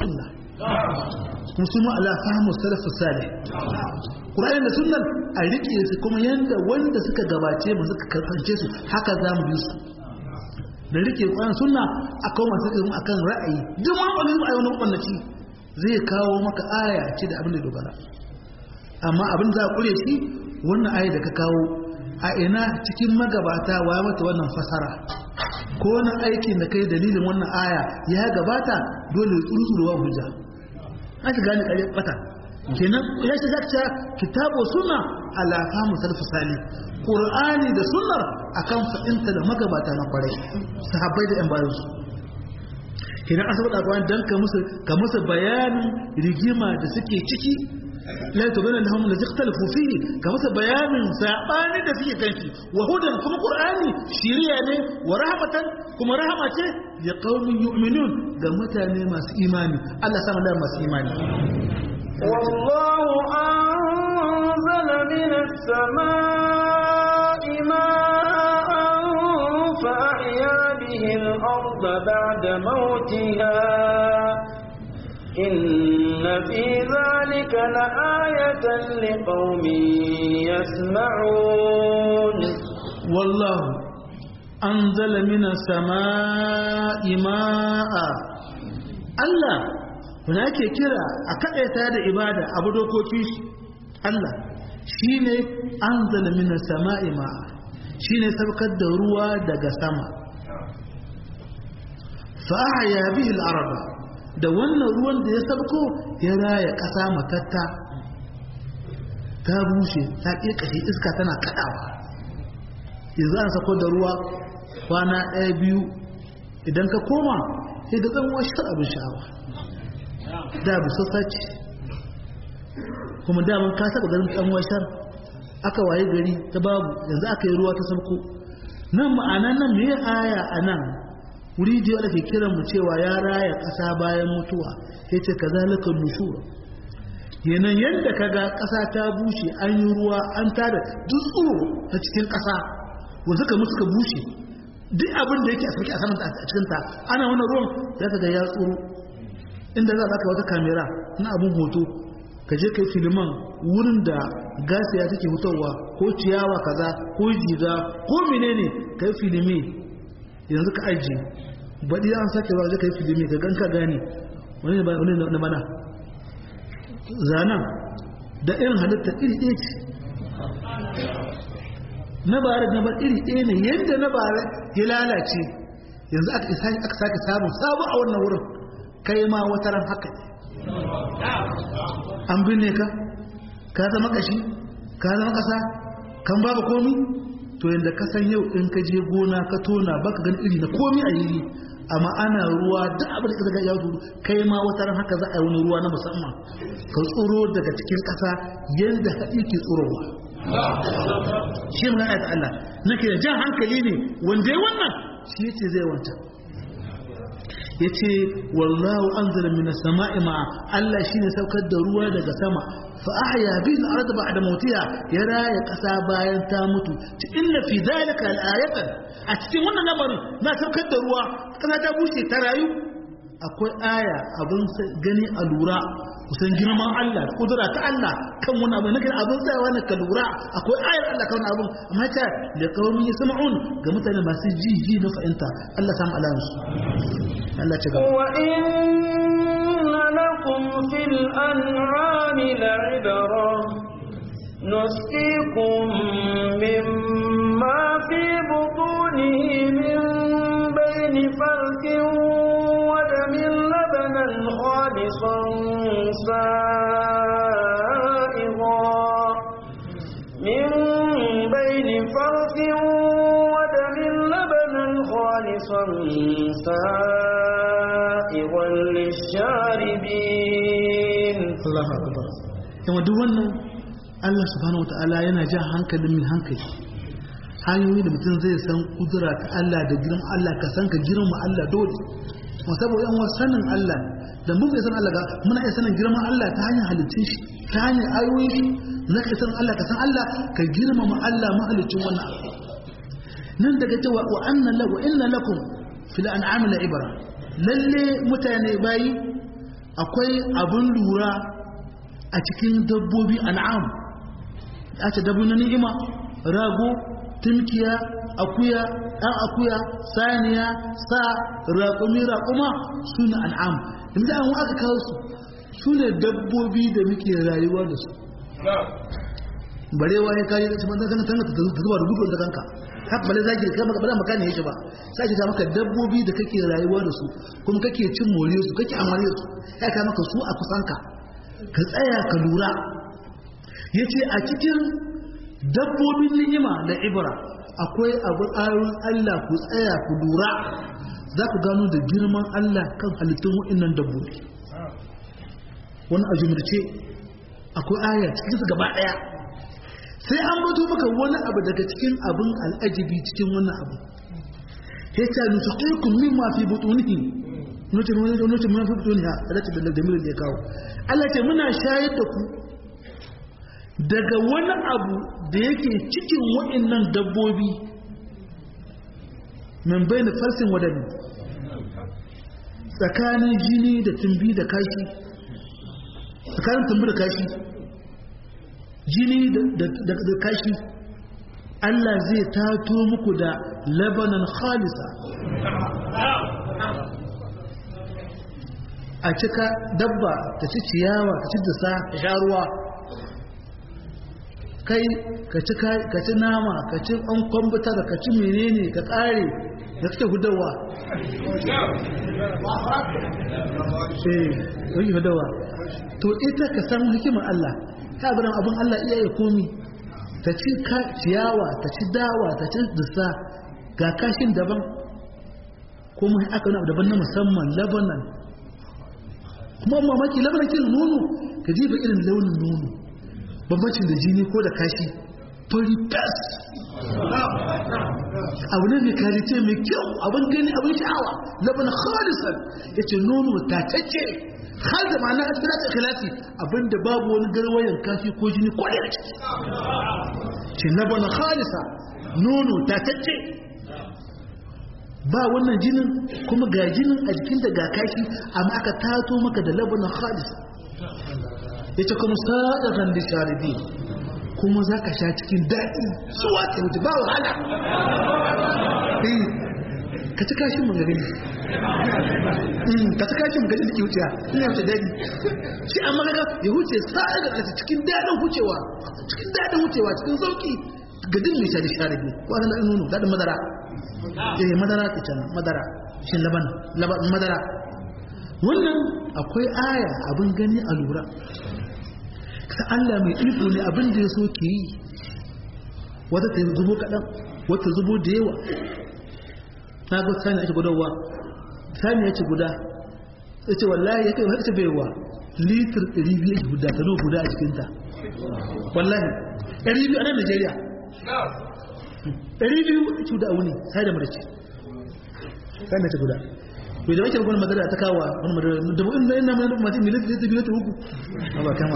Speaker 2: kuma su ala fahmu salafu salih Qur'ani da sunnan a rike su kuma yanda wanda suka gabace mu suka karance su haka za mu bi su da rike Qur'ani sunna akan masu ilmi akan ra'ayi duk wani wani ra'ayi wani kwallaci zai kawo maka aya ce da abin da dogara amma abin za a kure shi wannan aya da ka kawo a ina cikin magabata wa mata wannan fasara ko wani aikin da kai dalilin wannan aya ya gabata dole tsuruwa hujja aka gane kare bata kenan ya ce zaka kitabu sunna ala fahimu salaf salih qur'ani da sunnar akan fa'inta da magabata na kwarai sahabbai da yan bayan su kenan an saboda kwan dan ka musu ka musu bayanin rigima da suke ciki la tubana lahum la ikhtalafu fihi ka musu bayanin sabani da suke kanki wa hudan kuma qur'ani shiriya ne wa rahmatan kuma rahama ce ya qaumin yu'minun ga mutane masu imani Allah sama da masu imani
Speaker 1: والله أنزل من السماء ماء فأحيا به الأرض بعد موتها إن في ذلك لآية لقوم يسمعون
Speaker 2: والله أنزل من السماء ماء الله هناك كرا أكأتا دا إبادة أبو دوكوكي الله شيني أنزل من السماء ماء شيني سبقت دروا دقا سما فأحيا به الأرض da wannan ruwan da ya sabko ya raya ƙasa matatta ta bushe ta ƙirƙashe iska tana kaɗawa yanzu an sako da ruwa kwana ɗaya biyu idan ka koma sai da zan washe abin sha'awa da bu sassaci kuma daman ka saba garin ɗan washar aka waye gari ta babu yanzu aka yi ruwa ta sabko nan ma'ana nan me aya a nan wuri da ake kiran mu cewa ya raya ƙasa bayan mutuwa ya ce ka zalika nushura yanan yadda ka ga ƙasa ta bushe an yi ruwa an tada duk tsoro ta cikin ƙasa wanda suka mutu ka bushe duk abin da yake a sarki a saman a cikin ta ana wannan ruwan za ka ga ya tsoro inda za ka wata kamera na abin hoto ka je kai filiman wurin da gasiya take fitowa ko ciyawa kaza ko jiga ko menene kai filimi yanzu ka ajiye baɗi an sake ba zai kai filimi ka gan ka gane wani ne wani na mana zanen da irin halitta iri ɗaya ce na bare na bar iri ɗaya ne yadda na bare ya lalace yanzu aka sake samun sabu a wannan wurin kai ma wata ran haka ne an binne ka ka zama kashi ka zama ƙasa kan babu komi to yadda ka san yau in ka je gona ka tona baka gan iri na komi a yiri amma ana ruwa duk abin da ka ya zuru kai ma wata ran haka za a yi wani ruwa na musamman ka tsoro daga cikin ƙasa yadda haɗi ke tsorowa shi mun ayat Allah nake da jan hankali ne wanda ya wannan shi yace zai wanta yace wallahu anzala minas sama'i ma Allah shine saukar da ruwa daga sama fa ahya bihi al-ard ba'da mawtiha ya raya kasa bayan ta mutu inna fi dhalika al-ayatan a cikin wannan lamarin na saukar da ruwa kasa ta bushe ta rayu akwai aya abin gani a lura kusan girman Allah da kudura ta Allah kan wani abu nake abin tsayawa na ka lura akwai ayar Allah kan abin amma ta da kawai ya sama'un ga mutane masu ji ji na fahimta Allah samu alayansu Allah ce gaba
Speaker 1: wa inna lakum fil an'ami la'ibara نسقيكم مما في بطونه من بين فرث ودم لبنا خالصا سائغا من بين فرث ودم لبنا خالصا سائغا للشاربين
Speaker 2: الله أكبر كما دوانا Allah subhanahu wata'ala yana jan hankalin mai hankali hanyoyi da mutum zai san kudura ta Allah da girman Allah ka san ka girma Allah dole kuma saboda yan sanin Allah da mun san Allah ga muna iya sanin girman Allah ta hanyar halittun shi ta hanyar ayoyi shi na ka san Allah ka san Allah ka girmama Allah mahalicin wannan abu nan daga cewa wa anna la wa inna lakum fil an'ami la ibra lalle mutane bayi akwai abin lura a cikin dabbobi an'am a ce dabbobi na ni'ima rago tumkiya akuya ɗan akuya saniya sa raƙumi raƙuma su ne an'am inda an aka kawo su su ne dabbobi da muke rayuwa da su barewa ya kayi da cikin tanga tanga ta zuba da gudu da kanka haka bale zaki kai maka bala makani yake ba sai ki ta maka dabbobi da kake rayuwa da su kuma kake cin more su kake amare su ya ka maka su a kusanka ka tsaya ka lura yace a cikin dabbobin ni'ima da ibra akwai abu ayoyin Allah ku tsaya ku lura za ku gano da girman Allah kan halittun waɗannan dabbobi wani a jumurce akwai aya cikin su gaba ɗaya sai an bato maka wani abu daga cikin abin al'ajibi cikin wannan abu ya ce nutu ƙirkun min ma fi butunihi nutu nutu min fi butuniha da lati da damirin da ya kawo Allah ce muna shayar da ku daga wani abu da yake cikin waɗannan dabbobi min bai da farsin wadani tsakanin jini da tumbi da kashi tsakanin tumbi da kashi jini da kashi Allah zai tato muku da labanan khalisa a cika dabba ta ci ciyawa ta ci dasa ta sha ruwa kai ka ci nama ka ci an kwambutar ka ci menene ka kare da suke gudawa eh wani gudawa to ita ka san hikimar Allah ta abin abin Allah iya ya komi ta ci ciyawa ta ci dawa ta ci dusa ga kashin daban kuma aka wani daban na musamman labanan kuma mamaki labanan kin nono ka jiba irin launin nono bambancin da jini ko da kashi fari tas abu ne mai karice mai kyau abin gani abin sha'awa laban khalisan ya ce nono tatacce har da ma'ana a cikin ikhlasi abinda babu wani garwayan kashi ko jini ko da ciki ce laban khalisa nono tatacce ba wannan jinin kuma ga jinin a jikinta ga kashi amma aka tato maka da laban khalisa ya ce kuma sa'adar da sharibi kuma za ka sha cikin daɗi suwa ta wuce ba wahala ka ci kashin magani ka ci kashin magani da ke wuce ina wuce daɗi shi an magaga ya wuce sa'adar da cikin daɗin wucewa cikin daɗin wucewa cikin sauƙi ga din mai shari sharibi ko an daɗin nono daɗin madara eh madara ke can madara shi laban madara wannan akwai aya abin gani a lura ta Allah mai iko ne abin da ya so ke yi wata ta zubo kaɗan wata zubo da yawa na ga sani ake gudawa sani ya ce guda ya ce wallahi ya kai wata ce baiwa litir 200 guda ta zo guda a cikinta wallahi 200 a nan Najeriya 200 cuda a wuni sai da marace sani ya ce guda bai da wakil wani madara ta kawo wani madara da bu'in da yana mai mace milit da tafi ta uku a ba kama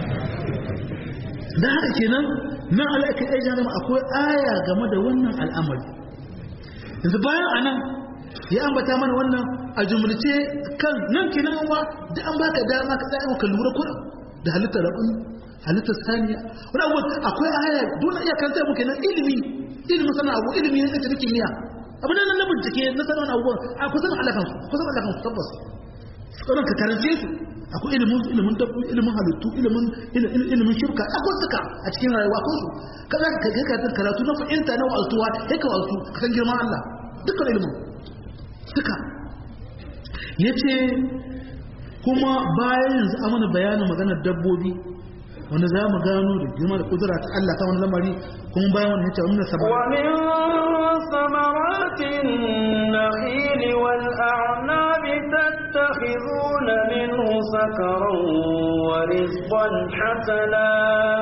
Speaker 2: da haka kenan nan alaƙa ɗaya jami'a akwai aya game da wannan al'amari yanzu bayan a nan ya ambata mana wannan a jumulce kan nan kenan wa da an baka dama ka tsaya ka lura kuɗin da halittar rabin halittar saniya wani abu akwai aya dole iya kan mu kenan ilimi ilimin sana abu ilimi ne kace kimiyya abu nan na bincike na sanar wani abubuwan a kusan alakan su kusan alakan su tabbas tsoron ka karance su akwai ilimin ilimin dabbobi ilimin halittu ilimin ilimin shirka akwai suka a cikin rayuwa akwai su kaza ka ga ka karatu na fahimta na waltuwa sai ka waltu ka san girman Allah dukkan ilimin suka yace kuma bayan yanzu amana bayanin maganar dabbobi wanda za mu gano da girma da kudura ta Allah ta wani lamari kuma bayan wani yace wannan sabon
Speaker 1: ومن ثمرات النخيل والأعناب تتخذون منه سكرا ورزقا حسنا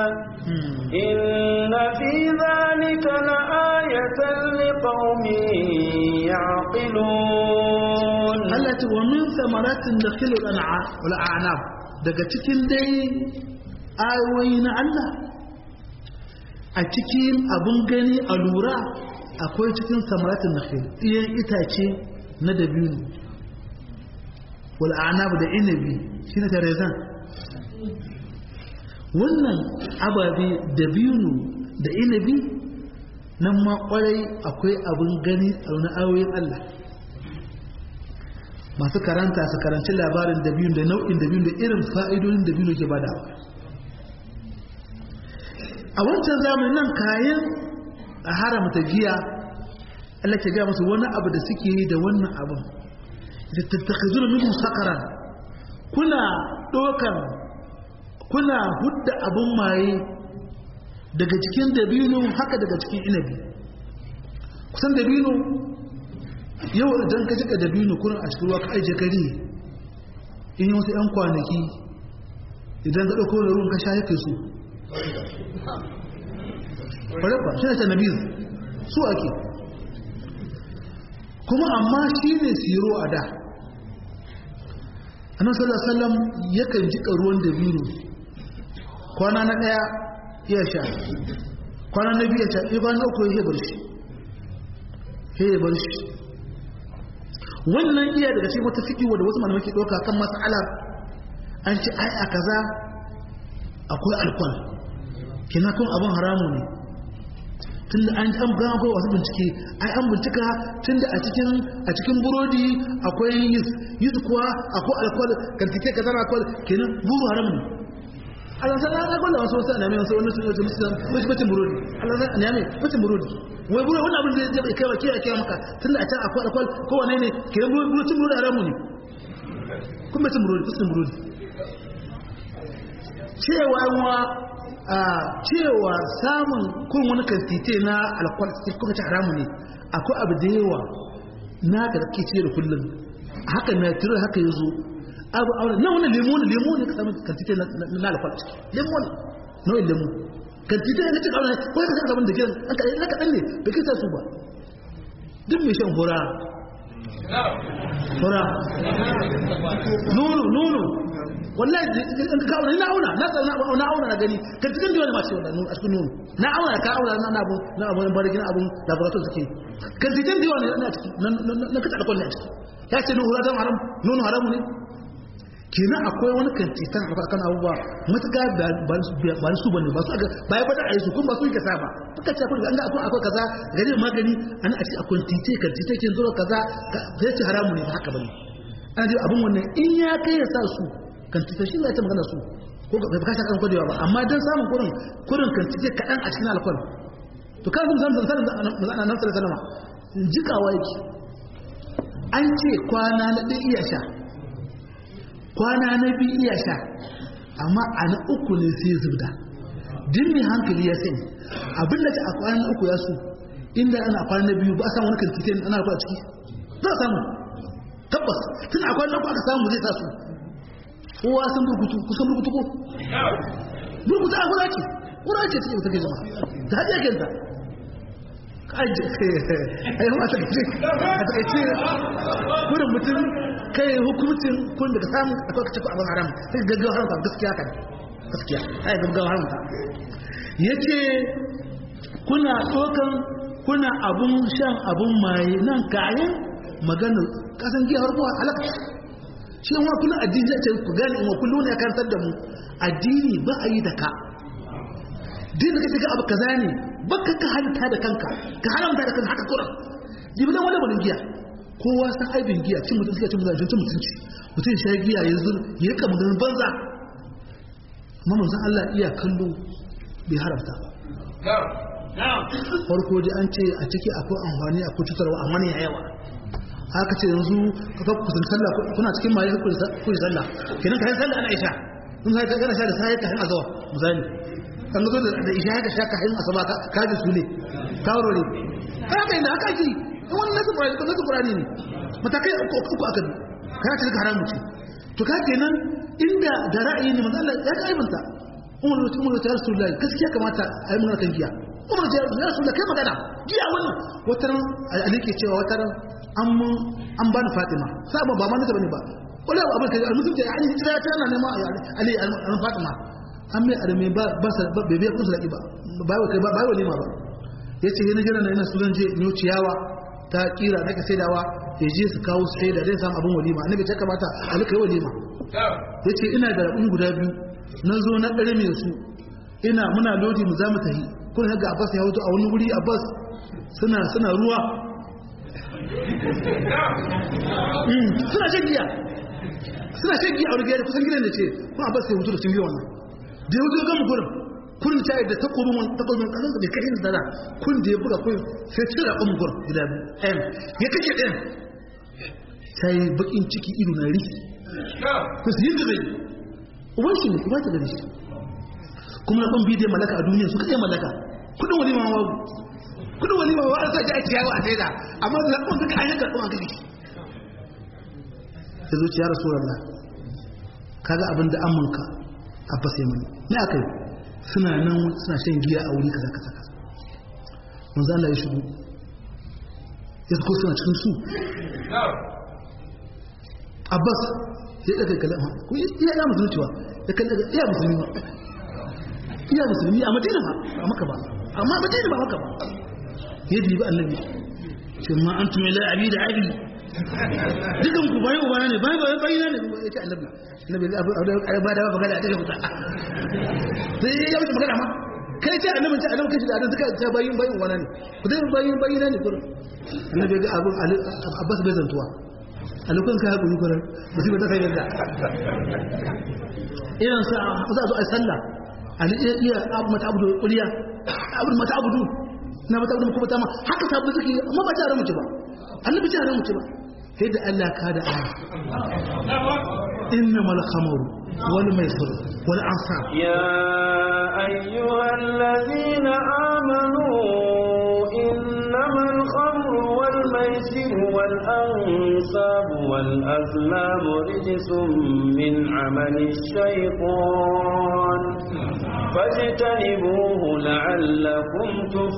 Speaker 1: إن في ذلك لآية لقوم يعقلون
Speaker 2: Allah ce wa min samaratin nakhil wal a'nab daga cikin dai ayoyi na Allah a cikin abin gani a lura akwai cikin samaratin nakhil ɗiyan itace na dabino wal anab da inabi shine tarezan wannan ababe da binu da inabi nan ma kwarai akwai abin gani a wani ayoyin Allah masu karanta su karanci labarin da biyun da nau'in da biyun da irin fa'idodin da biyun ke badawa a wancan zamanin nan kayan a haramta giya Allah ke ga musu wani abu da suke yi da wannan abin da tattakazuna minhu sakaran kuna dokan kuna hudda abin maye daga cikin dabino haka daga cikin inabi kusan dabino yau idan ka jika dabino kuna a cikin ruwa ka aije kari in yi wasu 'yan kwanaki idan ka ɗauko da ruwan ka sha yake su ƙwararwa shi ne ta nabiz su ake kuma amma shi ne siro a da annan sallallahu yakan jika ruwan dabino kwana na ɗaya iya sha kwana na biya sha iya kwana uku ya bar shi ya bar shi wannan iya daga cikin wata fikiwa da wasu malamai ke ɗauka kan mas'alar an ce ai a kaza akwai alkwal kina kun abin haramu ne tun da an an gama akwai wasu bincike ai an bincika tun da a cikin a cikin burodi akwai yis yis kuwa akwai alkwal karkike kaza alkwal kenan buru haramu ne Allah san na gwada wasu wasu anami wasu wani sun yi musu wasu bacin burodi Allah san anami bacin burodi wai burodi wani abin da zai kai wa kiyaye kiyaye maka tun da a can akwai akwai kowane ne ke burodi burodi haramu ne kun bacin burodi bacin burodi cewa wa cewa samun kun wani kantite na alkwal sai kuka ci haramu ne akwai abu da yawa na ga kake ce da kullum haka na tiro haka yazo abu aure na wani lemo ne lemo ne ka samu kantite na alfal lemo ne nau'in lemo kantite ne cikin aure ko ka samu da gidan an ka na kaɗan ne bai kai su ba duk mai shan hura hura nono nono wallahi in ka auna na auna na na na auna na gani kantitin da wani masu wannan a cikin nono na auna ka auna na abu na abu barigin abun laboratory suke kantitin da wani na ciki na kace alƙawari a ciki ya ce nono haram haram nono haramu ne kenan akwai wani kantitan a kan abubuwa matuƙa ba su bane ba su aga ba ya bada a yi su kuma ba su yi kasa ba suka ce akwai ga akwai akwai kaza gari magani an a ce akwai tite kantite kin zo kaza zai ce haramu ne ba haka bane ana ji abin wannan in ya kai ya sa su kantite shi zai ta magana su ko ba ka shaka kwadewa ba amma dan samun kurin kurin kantite kaɗan a cikin alkol to kan zan zan zan zan nan sallallahu alaihi jikawa yake an ce kwana na ɗaya iya sha kwana na biyu iya sha amma a na uku ne sai zubda din mai hankali ya sani abin da ta a kwana uku ya su inda ana kwana na biyu ba a samu wani kantitin ana kwa ciki za a samu tabbas tun a kwana uku aka samu zai sa su kowa sun burkutu kusan burkutu ko burkutu a kura ce kura ce take take zama ta haɗe kenta kaji ai ma ta ce a takaice gudun mutum kai hukumcin kun daga samun akwai kace abin haram sai gaggawa haramta gaskiya kan gaskiya ai gaggawa haramta yace kuna tsokan kuna abun shan abun maye nan kayan maganar kasan giya har kuwa halaka shi wa kuna addini zai ce ku gane wa kullu ne karantar da mu addini ba a yi da ka din da kace ga abu kaza ne baka ka halitta da kanka ka haramta da kanka haka kuran jibilan wani wani giya kowa san aibin giya cin mutum suka cin mutum cin mutunci mutum sha giya ya zur ya kama ganin banza amma manzon Allah iya kallo bai haramta ba farko dai an ce a ciki akwai amfani akwai cutarwa amma ne yawa haka ce yanzu ka kusan sallah kuna cikin maye ku ku sallah kenan kai sallah ana isha kun sai kana sha da sai ka hin azawa misali kan zo da isha ka sha ka hin asaba ka ji su ne kawo ne haka inda haka ji wannan nasu Qur'ani ko nasu Qur'ani ne matakai uku uku aka bi kana ta haramu ce to ka kenan inda da ra'ayi ne manzo Allah ya ga aibanta Umar Umar ta Rasulullahi gaskiya kamata a yi magana kan giya Umar ta Rasulullahi kai magana giya wannan wataran Ali ke cewa wataran an mun an ba ni Fatima sai ba ma naka bane ba wala abin kai mutum ta yi hijira ta yana nema Ali an Fatima an mai arme ba ba sa ba bebe kun salaki ba ba kai ba ba wani ma ba yace yana jira na ina su zan je ni ciyawa ta kira nake saidawa ya je su kawo su sai da zai samu abin walima annabi ta kamata ali kai walima yace ina da rabin guda biyu na zo na dare mai su ina muna lodi mu za mu tafi kun ga Abbas ya wuto a wani wuri Abbas suna suna ruwa suna shan giya suna shan giya a wani gida kusan gidan da ce kuma Abbas ya wuto da sun giya wannan da ya wuto gama gurin kurin ta yadda takobin wani takobin kasan da bai kai da dara kun da ya buga kun sai cira ɗan gurin gida biyu ɗayan ya kake ɗayan ta yi bakin ciki ido na riki ku su yi da zai uban shi ne ku ba ta gani shi kuma na ɗan bidiyar malaka a duniya suka iya malaka kudin wani ma wawu kudin wani ma wawu an sa ji a ciyawa a saida amma da zaɓen duka an yanka ɗan gani ya zo ciyar rasulallah kaga abin da amanka a fasai mani ne aka yi suna nan suna shan giya a wuri kaza kaza kaza manzo Allah ya shigo ya ko suna cikin su Abbas ya daga kalama ko iya ya musulmi cewa ya kalle iya musulmi ba iya musulmi a Madina ba a Makka ba amma Madina ba Makka ba ya dibi annabi ce ma antum ila abi da abi dukan ku bayan ubana ne bayan bayan bayan ne ya ce annabi annabi abu abu ba da ba magana a daga fita sai ya wuce magana ma kai ce annabi ce annabi kace da adan suka ta bayin bayin ubana ne ku dai bayin bayin ne gurin annabi ga abu Abbas bai zantuwa a lokacin ka hakuri gurin musiba ta sai yadda irin sa za a zo a sallah ali iya abu mata abu kuliya abu mata abu na mata abu kuma ta ma haka sabu suke amma ba ta mutu ba annabi ta mutu ba sai da Allah ka da aya innamal khamru wal maisir wal ansab
Speaker 1: ya ayyuhal ladina amanu innamal khamru wal maisir wal ansab wal azlam rijsun min amali shaytan fajtanibuhu la'allakum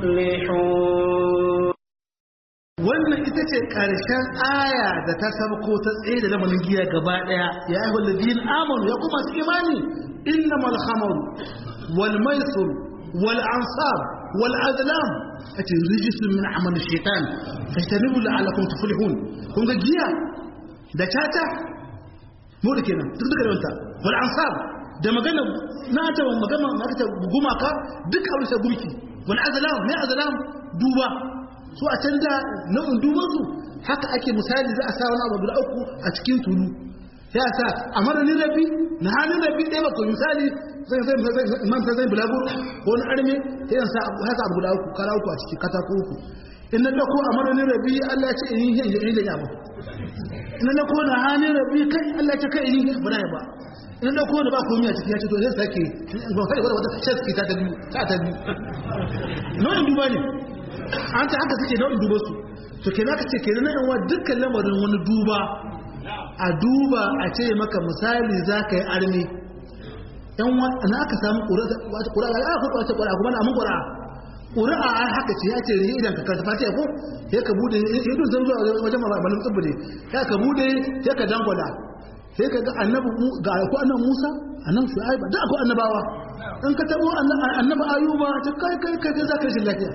Speaker 1: tuflihun
Speaker 2: wannan ita ce ƙarshen aya da ta sabko ta tsaye da lamarin giya gaba ɗaya ya yi walladin amanu ya kuma su imani inna mal khamar wal maisur wal ansar wal azlam a ce rijisun min amal shaitan fajtanibu la'allakum tuflihun kun ga giya da tata mu da kenan duk duka da wanta wal ansar da magana na ta magana na ta gumaka duk abin sai gumki wal azlam mai azlam duba su a can da nau'in dubansu haka ake misali za a sa wani abu guda uku a cikin tulu ya sa a maranin rabi na hannun rabi ɗaya bakwai misali man zai bulaguro ko wani arme ta yin sa haka abu guda uku kara uku a ciki katako uku in na ɗauko a maranin rabi allah ya ce in yi yin da yaba in na ɗauko na hannun rabi kai allah ya ce kai in yi ba na ba in na ɗauko da ba komi a ciki ya ce to zai sake ba kai wata wata shaski ta ta biyu ta ta biyu nau'in duba ne an ta haka suke nau'in duba su to ke ka ce ke nan wa dukkan lamarin wani duba a duba a ce maka misali za ka yi armi yan na aka samu ƙura ya aka kwace ƙura kuma na mun ƙura ƙura a haka ce ya ce rihe idan ka karta fatiya ko ya ka bude ya dun zan zuwa wajen malamin tsibbire ya ka bude ya ka dangwala sai ka ga annabi ga ko annabi Musa annabi Shu'aib da ko annabawa in ka tabo annabi Ayuba ta kai kai kai za ka shi lafiya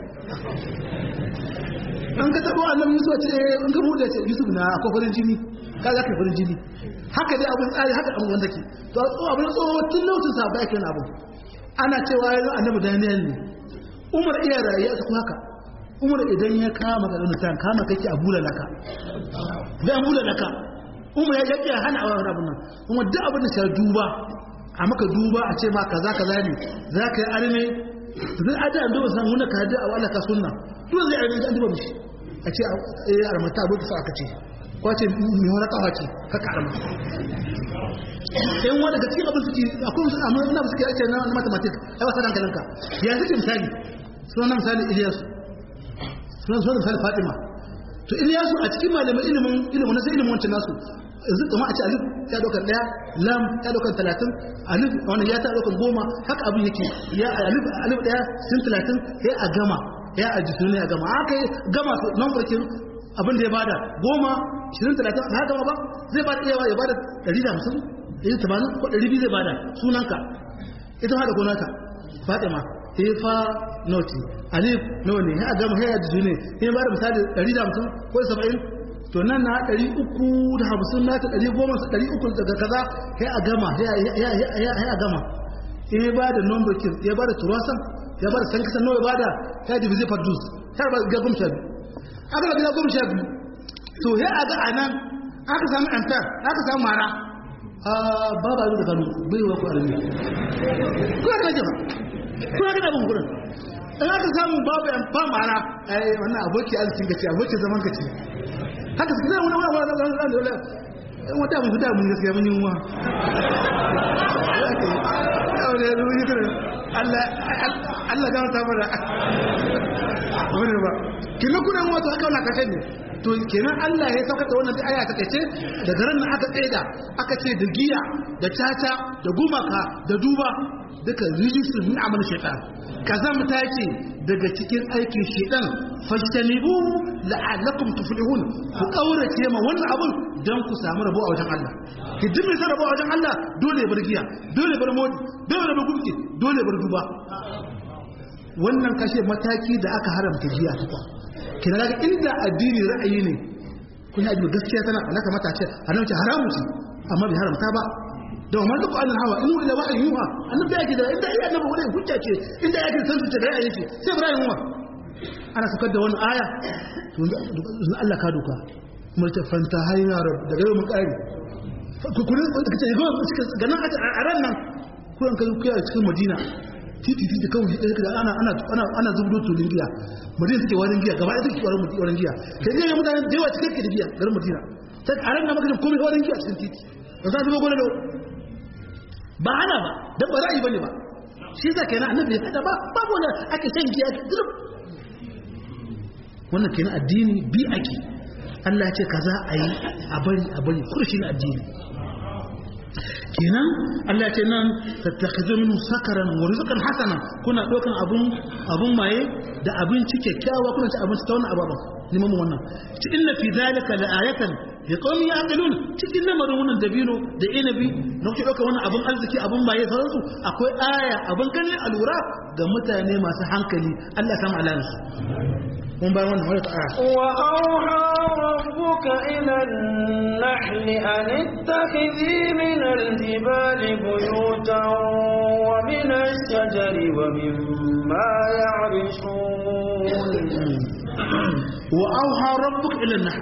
Speaker 2: in ka tabo annabi Yusuf ce in ka bude ce Yusuf na akwai farin jini ka za ka farin jini haka dai abin tsari haka abin wanda ke to abin tsoho tun lokacin sa ba yake abu ana cewa yanzu annabi Daniel ne Umar iya rayuwa su haka Umar idan ya kama ga mutan kama kake a bula laka zai bula laka umar ya yake hana a wani abin nan kuma duk abin da sai duba a maka duba a ce ma kaza kaza ne za ka yi arme zai aji an duba san wani ka hajji a wala ka sunna duk zai arme an duba mishi a ce a armata abin da sa aka ce ko ce mai wani kawa ce ka karama yan wani daga cikin abin suke akwai musu amma ina suke ake na mathematics ai wasa dankalinka ya suke misali suna misali Ilyasu suna misali Fatima to Ilyasu a cikin malamin ilimin ilimin na sai ilimin wancan nasu yanzu kuma a ce alif ya daukar daya lam ya daukar talatin alif wani ya ta daukar goma haka abin yake ya alif alif daya sun talatin ya a gama ya a jisu ne a gama haka ya gama su nan farkin abin da ya bada goma shirin talatin ba gama ba zai bada iyawa ya bada ɗari da hamsin ɗari tamanin ko ɗari biyu zai bada sunanka ita ma da gonaka fatima fa noti alif nawa ne ya gama ya jisu ne ya bada misali ɗari da hamsin ko saba'in to nan na ɗari uku da hamsin na ta ɗari goma sa ɗari uku daga kaza sai a gama sai a gama in ya ba da number kin ya ba da turasan ya ba da san kisan nawa ya ba da ya dibi zai fardus ya ba ga goma sha biyu aka ga goma sha biyu to ya a ga a nan aka samu amfar aka samu mara a ba ba da kanu bai wa ku armi ko ka jama ko ka da bungurin in aka samu babu amfa mara ai wannan aboki arzikin gaci aboki zaman gaci haka su zai wani wani wani wani wani wani wani wata mun fita mun gaskiya mun yi wa Allah ga mata mara wani ba kina kuna wato haka wani kashe ne to kenan Allah ya saukata wannan aya ta kace daga ran nan aka tsaida aka ce da giya da tata da gumaka da duba duka rijisun min amal shaitan kazamta ce daga cikin aikin shaitan fajtanibu la'allakum tuflihun ku kaurace ma wannan abun dan ku samu rabo a wajen Allah ki duk mai rabo a wajen Allah dole ya bar giya dole ya bar modi dole ya bar gumki dole ya bar duba wannan kashe mataki da aka haramta giya tukwa kina ga inda addini ra'ayi ne kun yi addini gaskiya tana alaka mata ce annabi haramu ce amma bai haramta ba da wannan duk annabi hawa in wani wa'ayi yuha annabi yake da inda iya annabi wani hujja ce inda yake san su ce da ra'ayi ce sai ibrahim wa ana sakar da wani aya to Allah ka doka kuma ta fanta hayya rab daga yau mun kare ku kun kace ga ganan a ran nan kuran kai ku a cikin Madina titi titi kawai shi ɗaya ana ana ana ana zubdo tulin giya madina suke warin giya gaba ɗaya suke warin warin giya kai ne mutane da yawa cikin da giya garin madina sai a ranar maka komai warin giya cikin titi ba za su ga gole ba ana ba dan ba ra'ayi bane ba shi yasa kenan annabi ya kada ba babu wanda ake shan giya duk wannan kenan addini bi ake Allah ya ce kaza a yi a bari a bari kurshin addini kenan Allah ce nan tattakhizu minhu sakaran wa rizqan hasana kuna dokan abun abun maye da abinci kyakkyawa kuna ci abinci ta wannan ababan neman mu wannan ci inna fi zalika la ayatan li qaumin yaqilun cikin lamarin wannan dabino da inabi na kuke dokan wannan abun arziki abun maye sauransu akwai aya abun ganin alura ga mutane masu hankali Allah ya samu alansu mun bayan wannan wani ta'ara
Speaker 1: wa auha rabbuka ila an-nahl an ittakhidhi min al-jibali buyutan wa min ash-shajari wa mimma ya'rishun
Speaker 2: wa auha rabbuka ila an-nahl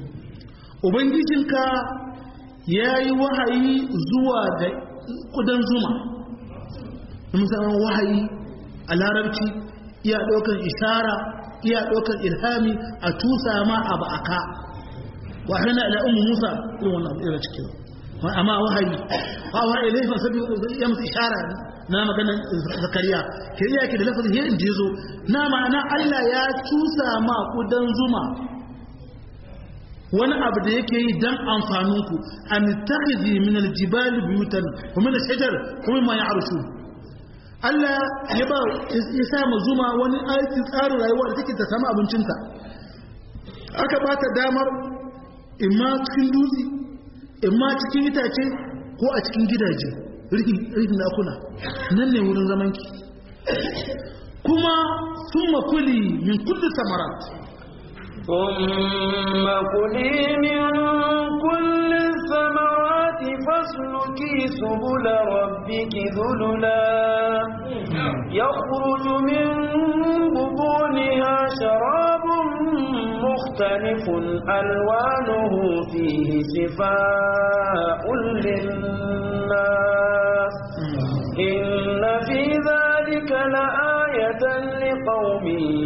Speaker 2: ubangijinka yayi wahayi zuwa ga kudan zuma musamman wahayi a larabci iya ɗaukar ishara iya ɗaukar ilhami a tusa ma abu aka wahana ila ummu musa irin wannan abu irin cikin amma wahayi wa wa ilai fa sabi ya musu ishara na maganar zakariya ke iya ke da lafazin yin jizo na ma'ana Allah ya tusa ma kudan zuma wani abu da yake yi dan amfaninku an takhidhi min aljibal buyutan wa min ashjar kuma ma ya'rushu Allah ya ba ya sa ma zuma wani aikin tsarin rayuwa da take ta samu abincinta aka ba ta damar imma cikin dutse imma cikin itace ko a cikin gidaje rikin dakuna nan ne wurin zamanki kuma sun makuli min kulli samarat
Speaker 1: ثم كلي من كل الثمرات فاسلكي سبل ربك ذللا يخرج من بطونها شراب مختلف ألوانه فيه شفاء للناس إن في ذلك لآية لقوم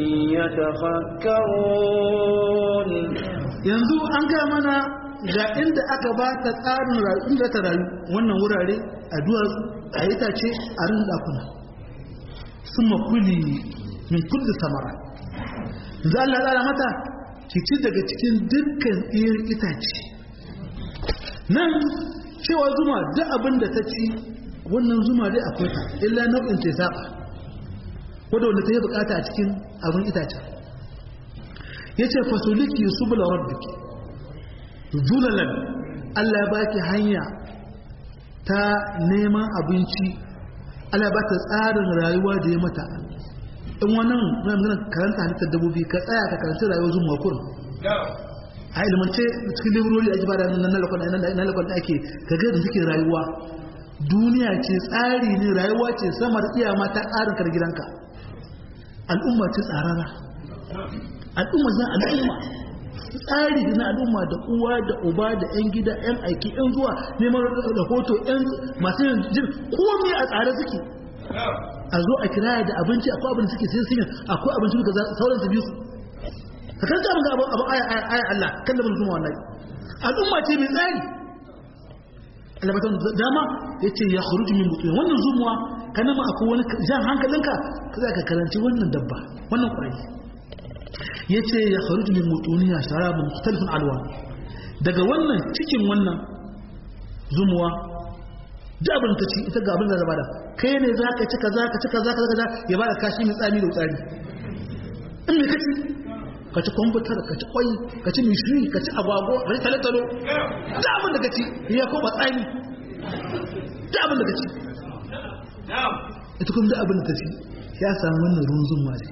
Speaker 1: يتفكرون
Speaker 2: yanzu an ga mana ga inda aka ba ta tsarin rayu inda ta rayu wannan wurare a duwatsu a itace a rin dakuna sun makuli min kulli samara za Allah tsara mata ki ci daga cikin dukkan irin itace nan cewa zuma duk abin da ta ci wannan zuma dai akwai ta illa nau'in ta saba wadda wanda ta yi bukata a cikin abin itace ya ce fasoliki subula rabbiki zulalan Allah ya baki hanya ta neman abinci Allah ba ta tsarin rayuwa da ya mata in wannan mai magana karanta halittar dabbobi ka tsaya ka karanci rayuwar zuma kurin a ilmance cikin librori a jiba da na lakon da ake kaga da suke rayuwa duniya ce tsari ne rayuwa ce samar iya mata tsarin kar gidanka al'umma ce tsarara al'umma zan al'umma tsari na al'umma da uwa da uba da yan gida yan aiki yan zuwa neman rahoto yan masu yin jin komai a tsare suke a zo a kiraya da abinci akwai abin da suke sai sun akwai abinci da sauran su biyu ka kanta mun ga abu abu aya aya Allah kan da mun zuma wallahi al'umma ce mai tsari Allah batan dama yace ya khuruju min butun wannan zumuwa kana ma akwai wani jan hankalinka ka za ka karanci wannan dabba wannan kwari yace ya kharuju min butuniya sharabun mukhtalifun alwan daga wannan cikin wannan zumuwa da abin ta ci ita ga abin da bada kai ne za ka ci kaza ka ci kaza kaza ya bada kashi mai tsami da tsari in me kaci ka ci kwamfutar ka ci kwai ka ci mishiri ka ci agwago ka ci talotalo da abin da ka ci ya koma tsami da abin da ka ci ita kuma da abin da ta ci ya samu wannan ruwan zumuwa da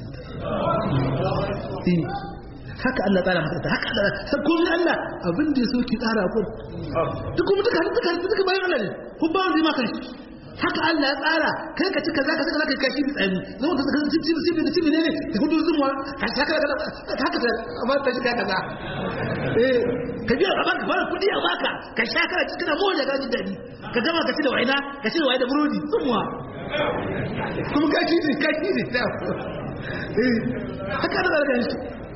Speaker 2: haka Allah tsara mata haka Allah sai kun Allah abin da yaso ki tsara ku duk kuma duka duka duka bayan Allah ne kun ba wanda ma kan haka Allah ya tsara kai ka ci kaza ka kaza kai kashi tsani zama ka ci ci ci ci ci ne ne ka gudu zumuwa ka haka haka haka amma ta shiga kaza eh ka biya a baka fara kudi a baka ka sha kana ci kana moja ka ji dadi ka gama ka ci da waina ka ci da waina da burodi zumuwa kuma ka ci ne ka ci ne eh haka da daga shi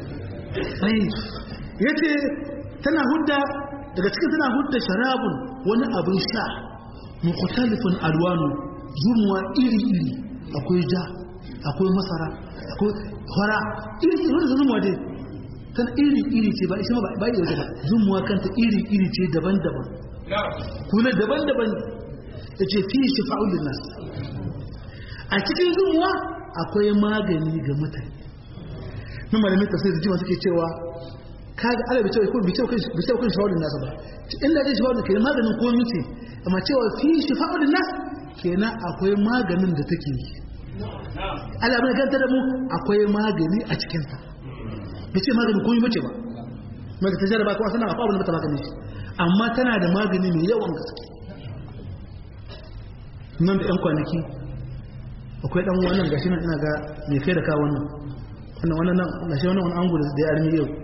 Speaker 2: ya ce tana hudda daga cikin tana hudda sharabun wani abin sha mukhtalifin alwanu zumuwa iri-iri akwai ja akwai masara akwai fara iri-iri wani zumuwa dai tana iri-iri ce ba isa ba ba yi ba zumuwa kanta iri-iri ce daban-daban kuna daban-daban ya ce fi shifa'ul linnas a cikin zumuwa akwai magani ga mutane na malamin tafsir da jima suke cewa kaga ala bi cewa ko bi cewa bi cewa kan shawarin nasa ba inda dai shawarin ke maganin komai ce amma cewa fi shifa'ul nas kenan akwai maganin da take yi ala bai ganta da mu akwai magani a cikin ta bi ce maganin komai bace ba maka ta jarraba kuma sanan akwai abin da bata magani shi amma tana da magani mai yawan gaske nan da yan kwanaki akwai dan wannan gashi nan ina ga mai kai da ka wannan wannan wannan nan gashi wannan wannan angu da ya armi yau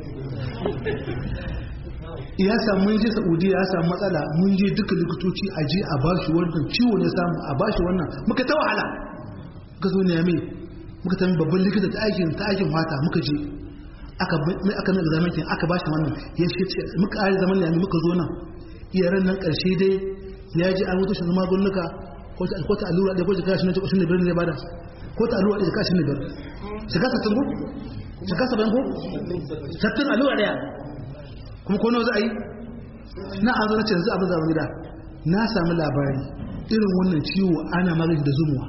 Speaker 2: ya samu mun je Saudiya ya samu matsala mun je duka likitoci a je a bashi wannan ciwo ne samu a bashi wannan muka ta wahala muka zo ne mai muka tafi babban likita ta aikin ta aikin mata muka je aka mai aka mai examen kin aka bashi wannan ya ce muka ari zaman ne muka zo nan iyaran nan karshe dai ya ji an wuce shi magunguka ko ta ko ta allura da ko ta kashi ne ko ne birnin ne bada ko ta allura da kashi ne birnin shiga sattin ko shiga saban ko sattin allura daya kuma ko nawa za a yi na an zo na ce yanzu abin zaman gida na sami labari irin wannan ciwo ana magani da zumuwa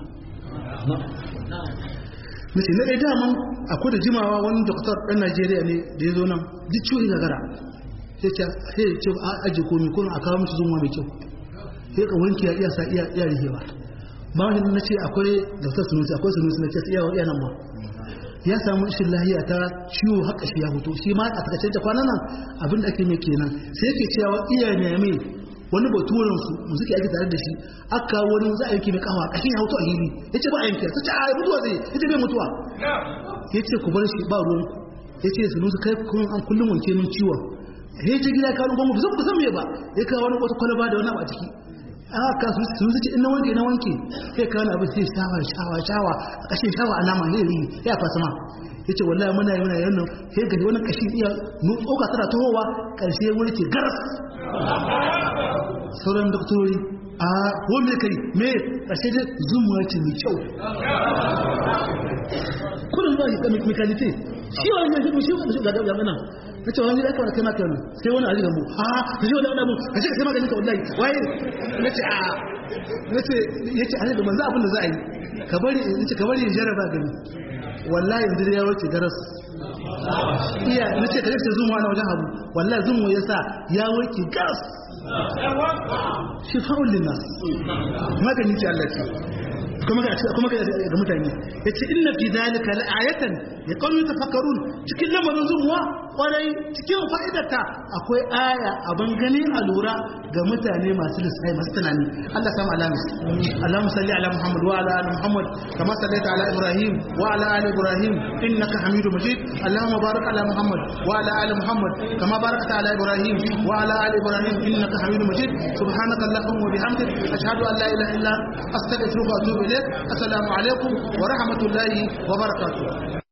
Speaker 2: mace na ɗaya daman akwai da jimawa wani doktor ɗan najeriya ne da ya zo nan duk ciwo ya gagara sai ce ce a aje komi kuma a kawo mishi zumuwa mai kyau sai ka wanke ya iya sa iya iya rihewa ba wani na ce akwai doktor sunusi akwai sunusi na ce iya iya nan ma ya samu ishin lahiya ta ciwo haka shi ya hoto shi ma a takaice ta kwanan nan abin da ake mai kenan sai yake cewa iya ne mai wani baturen su mu suke aiki tare da shi aka wani za a yanke mai kafa kashin ya hoto a hili ya ce ba a yanke ta ce a mutuwa zai ya ce bai mutuwa ya ce ku bar shi ba ruwan ya ce su nusu kai kun an kullum wanke min ciwon ya ce gida kawo gwamnati zan kusan me ba ya kawo wani wata kwalaba da wani abu a ciki aka su su ce ina wanke na wanke sai kawo abin sai shawa shawa shawa a kashin shawa alama ne ri ya fasa ma ya ce wallahi muna yi muna yi wannan sai gani wannan kashin iya tsoka tana tohowa karshe wani ke garas sauran doktori a wani mai kai me ƙashe da zumuwa ce mai kyau kudin ba shi ɗan mekanite shi wani mai shi shi ga ɗan ɗan na ce wani zaka kai maka wani sai wani a mu a ka shi wani ɗan mu ka shi ka sai maganin ka wallahi waye na ce a na ce ya ce a da manzo abin da za a yi ka bari in ce ka bari in jarraba gani wallahi yanzu ya wuce garas iya na ce ka ce zumuwa na wajen abu wallahi zumuwa ya sa ya wuce garas shifa'un linnas magani ce Allah ce kuma ga kuma ga mutane yace inna fi zalika la'ayatan ya qawmi tafakkarun cikin lamarin zumuwa kwarai cikin fa'idarta akwai aya abin gani a lura ga mutane masu lissafi masu tunani Allah samu alamis Allahumma salli ala Muhammad wa ala ali Muhammad kama sallaita ala Ibrahim wa ala ali Ibrahim innaka Hamidu Majid Allahumma barik ala Muhammad wa ala ali Muhammad kama barakta ala Ibrahim wa ala ali Ibrahim innaka Hamidu Majid subhanaka Allahumma wa bihamdik ashhadu an la ilaha illa anta astaghfiruka wa atubu ilayk assalamu alaikum wa rahmatullahi wa barakatuh